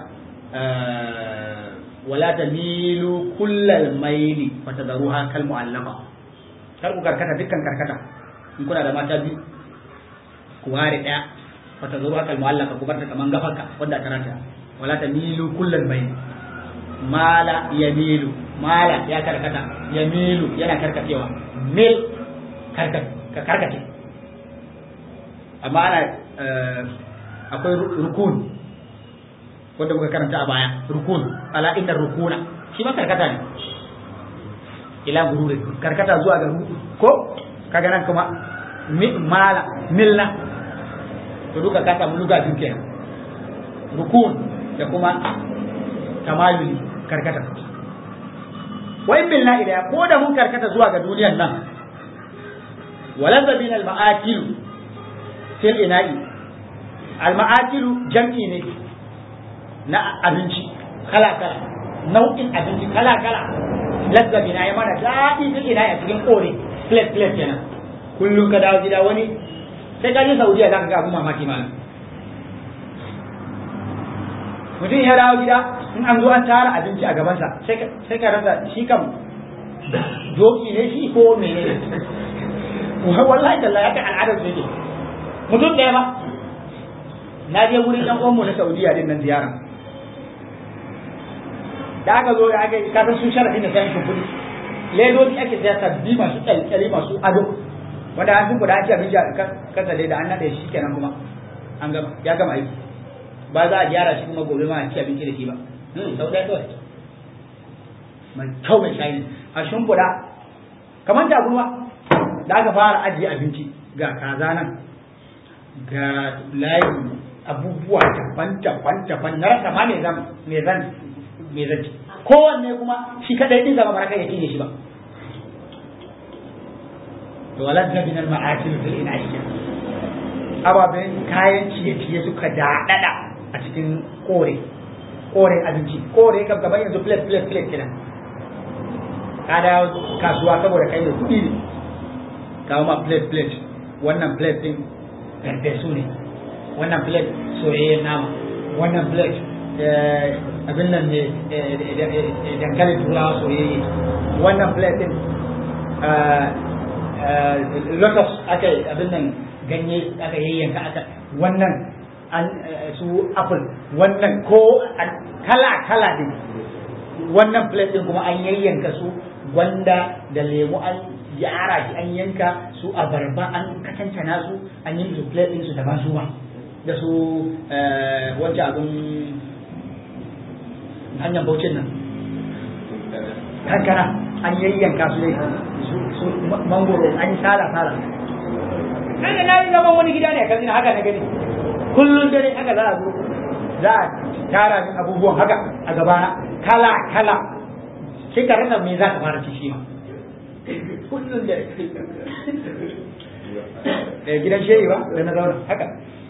wala tamilu kullal maili wa tadruha kal mu'allaqa kar ku karkata dukkan karkata in kuna da mata biyu ku ware daya wa tadruha kal mu'allaqa ku barta kaman gafarka wanda ta rata wala tamilu kullal maili mala yamilu mala ya karkata yamilu yana karkatewa mil karkace amma ana akwai rukun wanda muka karanta a baya rukun ala inna rukuna shi ma karkata ne ila gurure karkata zuwa ga ko kaga nan kuma mala milna to duka ka samu luga biyu kenan rukun da kuma tamayuli karkata wa in milna ila ko da mun karkata zuwa ga duniyar nan waladha bin al ma'akil fil ina'i al ma'akil jam'i ne na abinci kala kala nau'in abinci kala kala lazza bina ya mana daɗi fil ina'i a cikin kore plate plate kenan kullum ka dawo gida wani sai ka je Saudiya za ka ga abun mamaki malam mutum ya dawo gida in an zo an tara abinci a gabansa sai ka rasa shi kam doki ne shi ko mene ne wallahi da haka al'adar su yake mutum ɗaya ba na je wurin ɗan uwanmu na Saudiya din nan ziyara da aka zo da aka yi kasan sun sharafi da sayan shimfiɗi ledodi ake saya sabbi masu kyalkyali masu ado wanda an sun kuɗa ake abin kasa da an naɗe shi kenan kuma an gama ya gama aiki ba za a gyara shi kuma gobe ma a ci abinci da shi ba sau ɗaya kawai mai kyau mai shayi a shimfiɗa kamar taburma da aka fara ajiye abinci ga kaza nan ga layin abubuwa daban daban daban na rasa ma me zan me zan me zan ci kowanne kuma shi kadai din zama baraka ya cinye shi ba to waladna min al-ma'atil fil inayya ababen kayan ciye-ciye suka daɗaɗa a cikin kore koren abinci kore kam gaban yanzu plate plate plate kenan ka dawo kasuwa saboda kai da kuɗi ne kawo ma plate plate wannan plate din su ne wannan plate soyayyen nama wannan plate abin nan ne dankalin turawa soyayye wannan plate din lotus aka abin nan ganye aka yayyanka aka wannan an su apple wannan ko kala kala din wannan plate din kuma an yayyanka su gwanda da lemu an gyara shi an yanka su abarba an katantana su an yi su plate din su daban su ba da su wancan abin hanyar baucin nan kankana an yayyanka su ne su mangoro an yi sala sala kaga na yi zaman wani gida ne kan haka na gani kullum dare haka za a zo za a tara min abubuwan haka a gabana kala kala sai ka rasa me za ka fara ci shi ma kullum dare gidan shehi ba da na zauna haka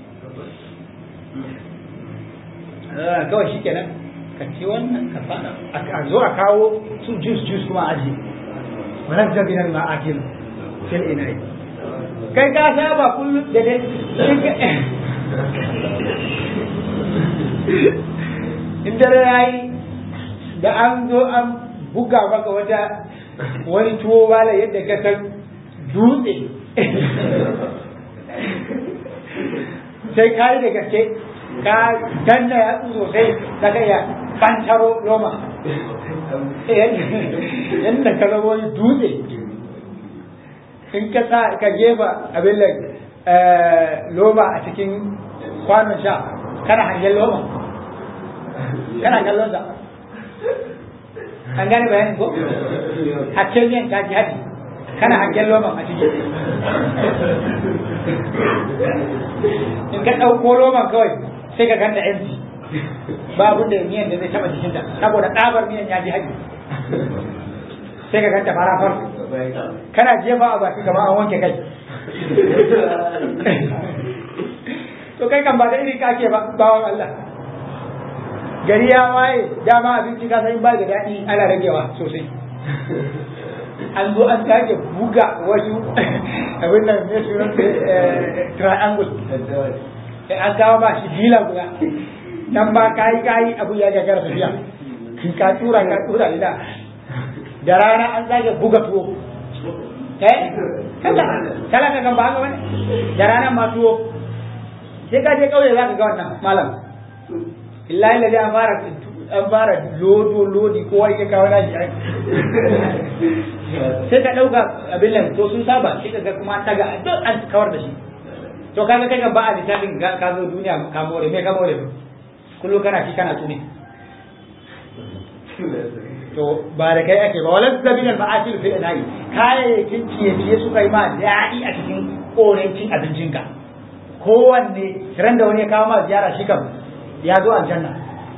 kawai shi kenan ka ci wannan ka fada a zo a kawo su juice juice kuma aji wannan zabinan ma akil fil inai kai ka saba kullum da dai in dare yayi da an zo an buga maka wata wani tuwo bala yadda ka san dutse sai ka yi da gaske ka danna ya sosai ta kai ya bantaro loma yadda ka zama wani dutse in ka sa ka jefa abin da loma a cikin kwanon sha kana hangen loma kana kallon sa an gane bayanin ko hakken yin ta ji haɗi kana hangen loman a cikin in ka ɗauko loman kawai sai ka ganta empty ba abin da miyan da zai taɓa jikinta saboda ɗabar miyan ya ji haɗi sai ka ganta farafar kana jefa a baki kamar an wanke kai to kai kan ba da iri kake ba bawan Allah gari ya waye dama abinci ka san ba da daɗi ana ragewa sosai an zo an sake buga wasu abin nan ne su triangle an kawo ba shi dila guda nan ba kayi kayi abu ya gagara tafiya ka tura ka tura ina da rana an sake buga tuwo eh kalla kalla ka kan ba haka wani da rana ma tuwo sai ka je kauye za ka ga wannan malam illa illa an fara an fara lodo lodi kowa ya kawo nashi ai sai ka dauka abin nan to sun saba sai ka ga kuma ta ga duk an kawar da shi to kaga kai ga ba a littafin ka zo duniya ka more me ka more kullum kana shi kana tune to ba da kai ake ba walan zabinan ma'akil fil ina'i kayayyakin ciye-ciye suka yi ma daɗi a cikin koren cin abincinka kowanne ran da wani ya kawo ma ziyara shi kam ya zo aljanna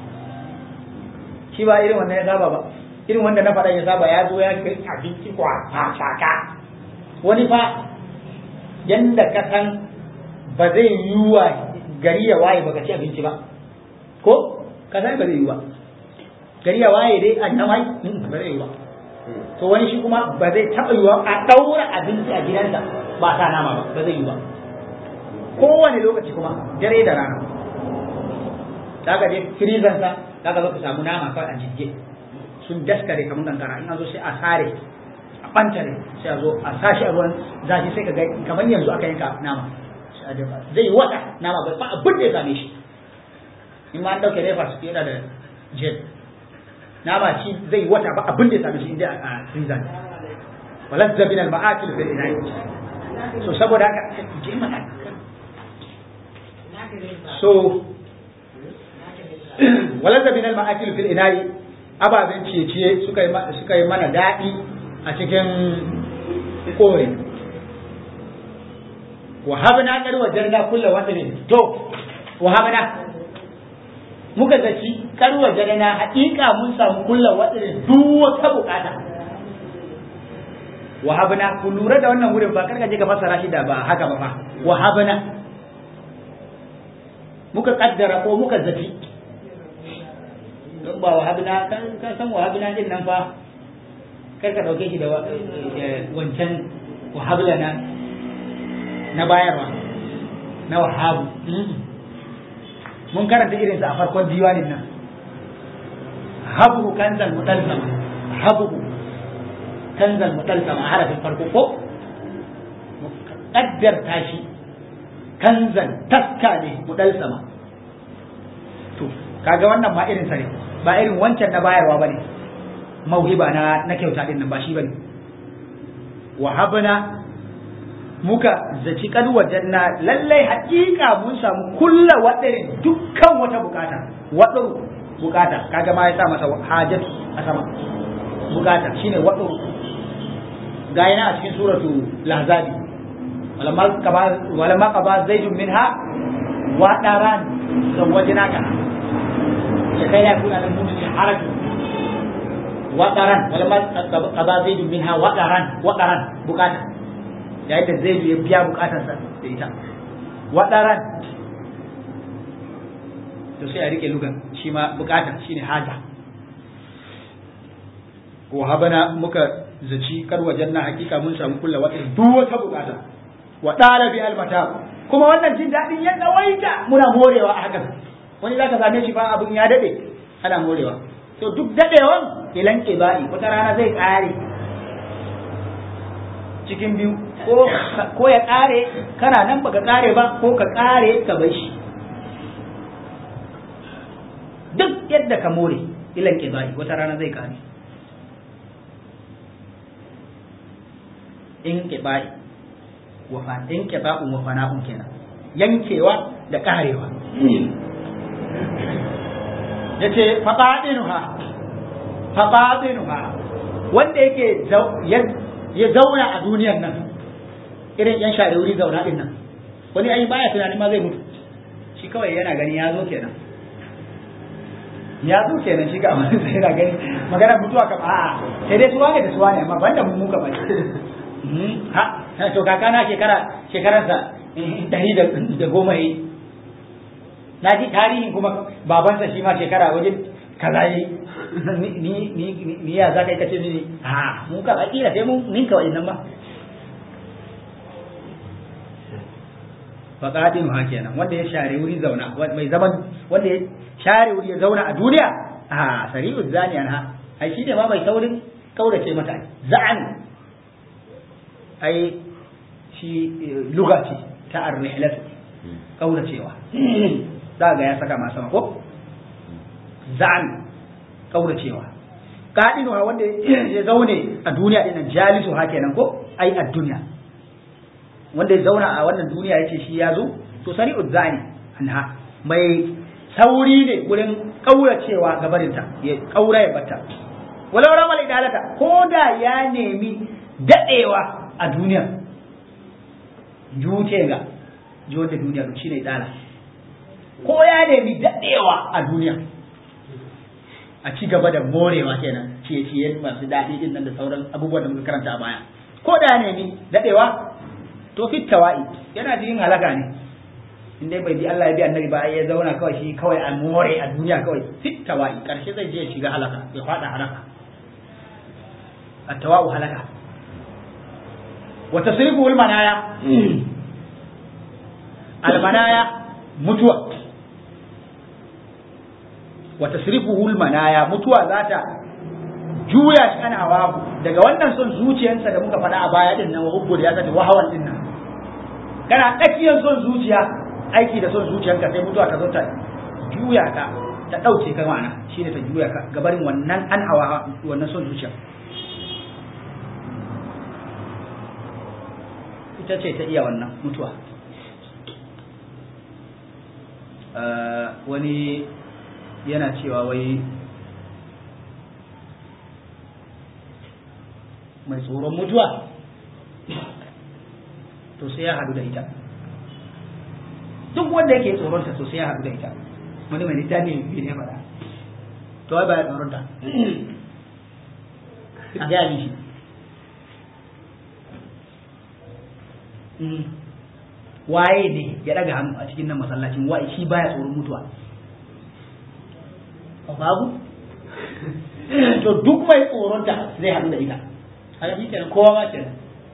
shi ba irin wannan ya saba ba irin wanda na faɗa ya saba ya zo ya kai abinci kwa shaka wani fa yanda ka san ba zai yi wa gari ya waye baka ci abinci ba ko ka san ba zai yi ba gari ya waye dai a namai ba zai yi ba to wani shi kuma ba zai taɓa yiwa a ɗaura abinci a gidansa ba sa nama ba ba zai yi ba kowane lokaci kuma dare da rana za ka je firizansa za ka zo ka samu nama kawai a jirge sun daskare kamar kankara in an zo sai a sare a bantare sai a zo a sashi a ruwan zafi sai ka ga kamar yanzu aka yanka nama zai yi wata nama ba abin da ya same shi in ma an dauke refa su yana da jet nama shi zai wata ba abin da ya same shi inda a freezer walazza bin al-ma'akil fil ina'i so saboda haka je mana so walazza bin al-ma'akil fil ina'i ababen ciye-ciye suka yi suka yi mana daɗi a cikin kore wahabna kar wajarna kullu wadrin to wahabna muka zaci kar wajarna haƙiƙa mun samu kullu wadrin duk wata bukata wahabna ku lura da wannan wurin ba karka je ka fassara shi da ba haka ba fa wahabna muka kaddara ko muka zaci don ba wahabna kan ka san wahabna din nan fa kar ka dauke shi da wancan wahablana na bayarwa na wahabu mun karanta irinsa a farkon diwanin nan habu kanzal mutalsama habu kanzal mutalsama a harafin farko ko kaddar tashi kanzal taska ne mutalsama to kaga wannan ma irinsa ne ba irin wancan na bayarwa bane mauhiba na na kyauta din nan ba shi bane wahabna muka zaci kad wajanna lallai haƙiƙa mun samu kulla wadarin dukkan wata bukata wadar bukata kaga ma ya sa masa hajat a sama bukata shine wadar ga yana a cikin suratu lahzabi walamma qaba walamma qaba zaidun minha wadaran zawajnaka ya kai ya kuna nan mutum haratu wadaran walamma qaba zaidun minha wadaran wadaran bukata yayin da zai ya biya bukatarsa da ita waɗaran to sai a rike lugan shi ma bukata shine haja wa habana muka zaci kar wajen na hakika mun samu kulla wata duk wata bukata wa dala bi almata kuma wannan jin dadin ya tsawaita muna morewa a hakan wani zaka same shi fa abun ya dade ana morewa to duk dadewan ilan bai wata rana zai kare cikin biyu ko ya kare kana nan baka kare ba ko ka kare ka bai shi duk yadda ka more ilan bai wata rana zai kare in bai wafa in ba'un wa fana'un kenan yankewa da karewa yace faqadinuha faqadinuha wanda yake ya zauna a duniyar nan irin yan share wuri zauna din nan wani ai baya tunanin ma zai mutu shi kawai yana gani ya zo kenan ya zo kenan shi ga amma sai yana gani magana mutuwa kam a'a sai dai suwa ne da suwa ne amma banda mu muka bai ha to kaka na shekara shekararsa dari da goma yi na ji tarihin kuma babansa shi ma shekara wajen kaza yi ni ni ni ya za ka yi kace mini ha mu ka akira sai mun ninka wa'annan ba faqatin ha kenan wanda ya share wuri zauna mai zaman wanda ya share wuri ya zauna a duniya a sari'u zaniyan ha ai shi ne ma mai saurin kaurace mata za'an ai shi luga ce ta ar-rihlatu kauracewa za ga ya saka masa ko za'an kauracewa kadinu ha wanda ya zaune a duniya dinnan jalisu ha kenan ko ai a duniya wanda ya zauna a wannan duniya yace shi ya zo to sari'u zani anha mai sauri ne wurin kauracewa gabarinta ya kaura ya bata walau ramal idalata ko da ya nemi dadewa a duniya jute ga ji wanda duniya shi ne idala ko ya nemi dadewa a duniya a ci gaba da morewa kenan ciye-ciye masu daɗi din nan da sauran abubuwan da muka karanta a baya ko da ya nemi dadewa to fit tawa'i yana cikin halaka ne in dai bai bi Allah ya bi annabi ba ya zauna kawai shi kawai a more a duniya kawai fit tawa'i karshe zai je ya shiga halaka ya fada halaka at-tawa'u halaka wa tasrifu al-manaya al-manaya mutuwa wa tasrifuhu al-manaya mutuwa zata juya shi ana hawa daga wannan son zuciyarsa da muka faɗa a baya din nan wa hubbu da ya zata wahawan din nan kana tsakiyar son zuciya aiki da son zuciyarka sai mutuwa ta zo ta juya ka ta ɗauke ka ma'ana shine ta juya ka gabarin wannan an hawa wannan son zuciya ita ce ta iya wannan mutuwa wani yana cewa wai mai tsoron mutuwa to sai ya hadu da ita duk wanda yake tsoronta to sai ya hadu da ita wani mai littafi biyu ne faɗa to wai baya tsoronta a gaya mishi waye ne ya daga hannu a cikin nan masallacin waye shi baya tsoron mutuwa babu to duk mai tsoronta zai haɗu da ita haka shi kenan kowa ma kenan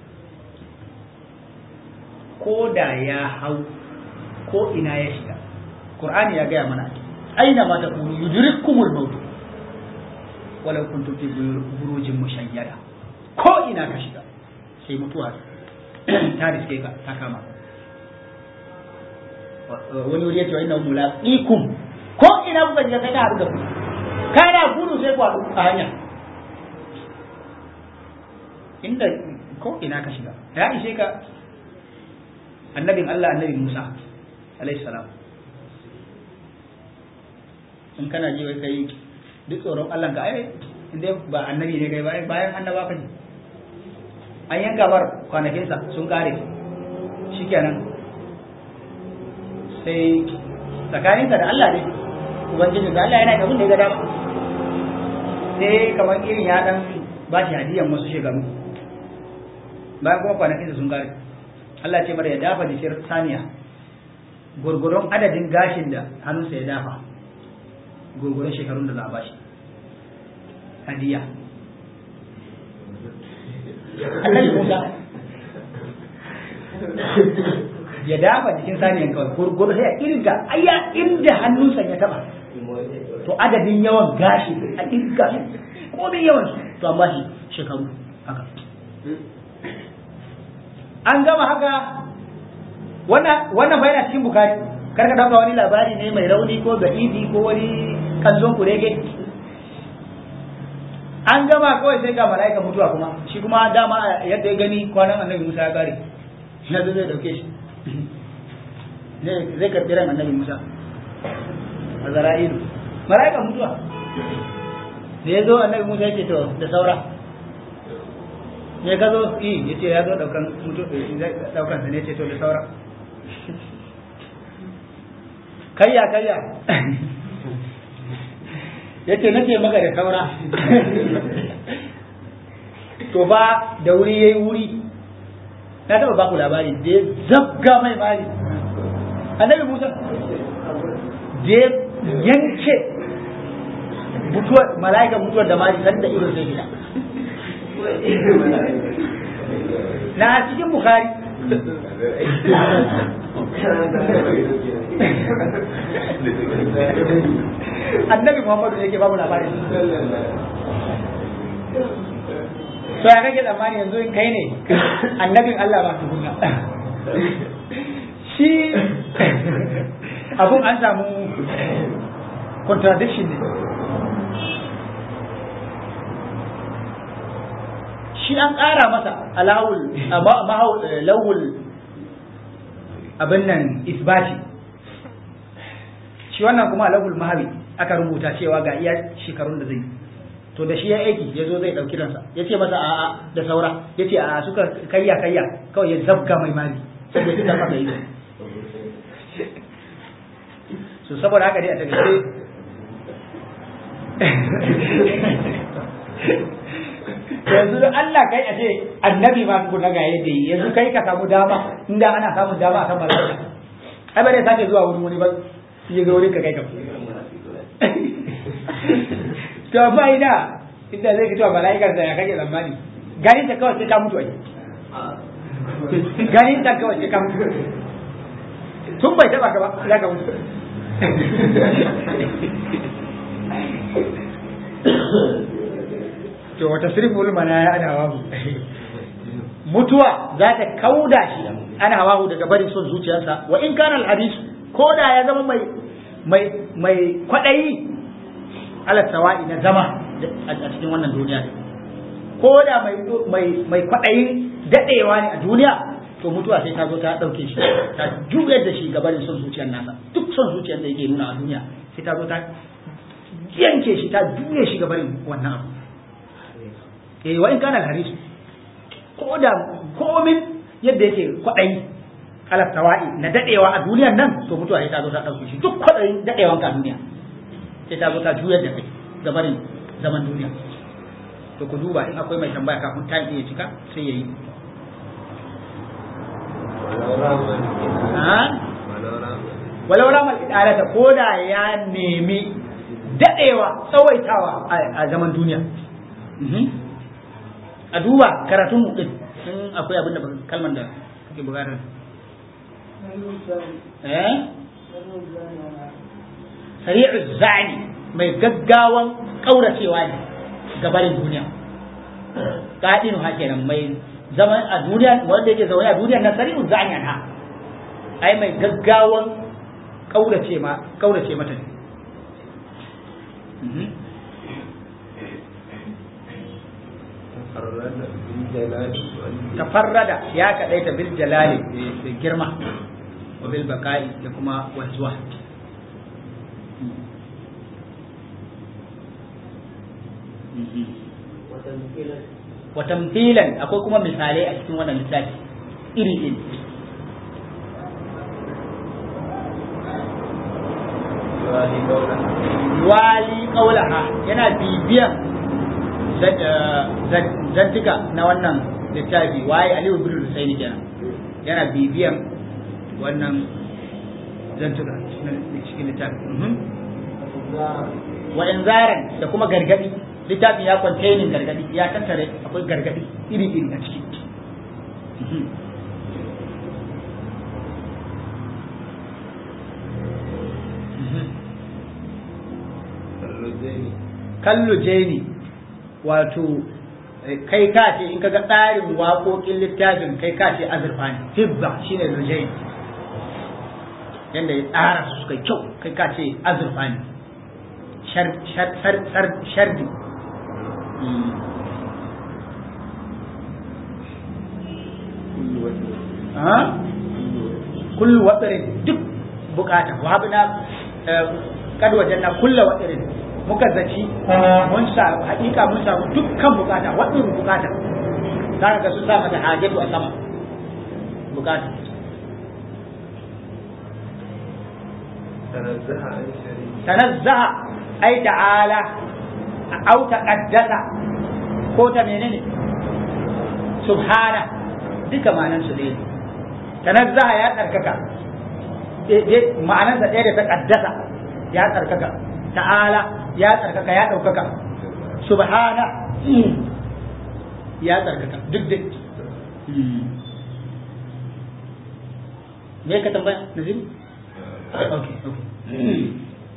ko da ya hau ko ina ya shiga qur'ani ya gaya mana aina ma takunu yudrikumul maut walau kuntum fi burujin mushayyada ko ina ka shiga sai mutuwa ta riske ka ta kama wani wuri ya ce wa inna mulaqikum ko ina kuka shiga sai ta haɗu da ku kana gudu sai ku haɗu a hanya inda ko ina ka shiga ya ishe ka annabin Allah annabin Musa alaihi salam in kana ji wai kai duk tsoron Allah ka ai inda ba annabi ne kai ba bayan annaba ka ne an yanka bar kwanakinsa sun kare shikenan sai tsakaninsa da Allah ne ubangiji da Allah yana da abin da ya ga dama sai kamar irin ya dan ba shi hadiyan wasu shekaru bayan kuma kwanakinsa sun kare Allah ce mara ya dafa jikin saniya gurgurun adadin gashin da hannunsa ya dafa gurgurun shekarun da za a bashi hadiya annabi Musa ya dafa jikin saniyan kawai gurgurun sai a irga aya inda hannunsa ya taba to adadin yawan gashi a irga ko da yawan su to an bashi shekaru haka an gama haka wannan bayan cikin bukari karka dauka wani labari ne mai rauni ko ga'ibi ko wani kanzon kurege an gama kawai sai ga mala'ika mutuwa kuma shi kuma dama yadda ya gani kwanan annabi musa ya kare ya zo zai dauke shi zai karɓi ran annabi musa a zara'ilu mala'ika mutuwa da ya zo annabi musa ya ce to da saura ne ka zo yi ya ce ya zo daukan daukan sa ne ce to da saura kayya kayya ya ce nace maka da saura to ba da wuri yayi wuri na taba baku labari da ya zabga mai mari annabi musa da ya yanke mutuwar mala'ika mutuwar da mari sanda ido sai gida na cikin bukari annabi muhammadu yake babu labarin so ya kake tsammani yanzu in kai ne annabin allah ba su kunna shi abun an samu contradiction ne shi an ƙara masa alawul lawul abin nan isbati shi wannan kuma alawul mahawi aka rubuta cewa ga iya shekarun da zai to da shi ya aiki ya zo zai ɗauki ransa ya ce masa a'a da saura ya ce a suka kayya kayya kawai ya zabga mai mali sai ya fitar masa ido so saboda haka dai a takaice yanzu da Allah kai a ce annabi ma ku na gaye da yanzu kai ka samu dama inda ana samun dama akan malaka ai ba dai sake zuwa wurin wani ba ya ga wurin ka kai ka to amma ina inda zai fito mala'ikar da ya kake zamani ganin ta kawai sai ka mutu ai ganin ta kawai sai ka mutu tun bai taba ka ba za ka mutu to wata sirful manaya ana hawahu mutuwa za ta kauda shi ana hawahu daga barin son zuciyarsa wa in kana alhadisu ko da ya zama mai mai mai kwadayi ala sawa'i na zama a cikin wannan duniya ko da mai mai mai kwadayin dadewa ne a duniya to mutuwa sai ta zo ta dauke shi ta juyar da shi ga barin son zuciyar nasa duk son zuciyar da yake nuna a duniya sai ta zo ta yanke shi ta juye shi ga barin wannan abu eh wa in kana alhadisu ko da komin yadda yake kwaɗayi alaf tawa'i na dadewa a duniyar nan to mutuwa sai ta zo ta ɗauke shi duk kwaɗayin dadewan ka a duniya sai ta zo ta juyar da kai gabarin zaman duniya to ku duba in akwai mai tambaya kafin ta iya cika sai ya yi walau ramal idalata ko da ya nemi dadewa tsawaitawa a zaman duniya a duba karatun mu din in akwai abin da kalman da kake bukata eh sari'u zani mai gaggawan kauracewa ne gabarin duniya kadinu ha kenan mai zaman a duniya wanda yake zaune a duniya na sari'u zani ha ai mai gaggawan kaurace ma kaurace mata ne tafarrada ya kaɗaita bil jalali da girma wa bil baka'i da kuma wanzuwa wa tamthilan akwai kuma misalai a cikin wannan littafi iri iri wali kaulaha yana bibiyan zantuka na wannan littafi waye aliyu bin husaini kenan yana bibiyan wannan zantuka na cikin littafi wa inzaran da kuma gargadi littafin ya containing gargadi ya tattare akwai gargadi iri iri a ciki kallo jeni wato kai ka ce in kaga tsarin waƙoƙin littafin kai ka ce azurfa ne hibba shine lujain yadda ya tsara su suka kyau kai ka ce azurfa ne shardi kullu watsarin duk bukata wa habna kad wajanna kullu watsarin muka zaci mun sa hakika mun samu dukkan bukata watsarin bukata za ka ga su sa mata hajatu a sama bukata tanazzaha ai ta'ala au taqaddasa ko ta menene subhana duka ma'anan su ne tanazzaha ya tsarkaka ma'anansa ɗaya da ta ƙaddasa ya tsarkaka ta'ala ya tsarkaka ya ɗaukaka subhana ya tsarkaka duk da me ka tambaya naziru okay okay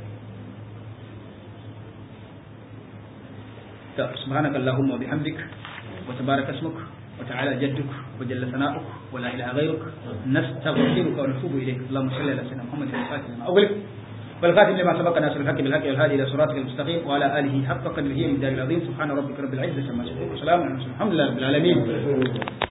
سبحانك اللهم وبحمدك وتبارك اسمك وتعالى جدك وجل ثناؤك ولا اله غيرك نستغفرك ونتوب اليك اللهم صل على سيدنا محمد الفاتح لما اغلق والخاتم لما سبق ناصر الحق بالحق والهادي الى صراطك المستقيم وعلى اله حق قدره من العظيم سبحان ربك رب العزه عما يصفون وسلام على المرسلين الحمد لله رب العالمين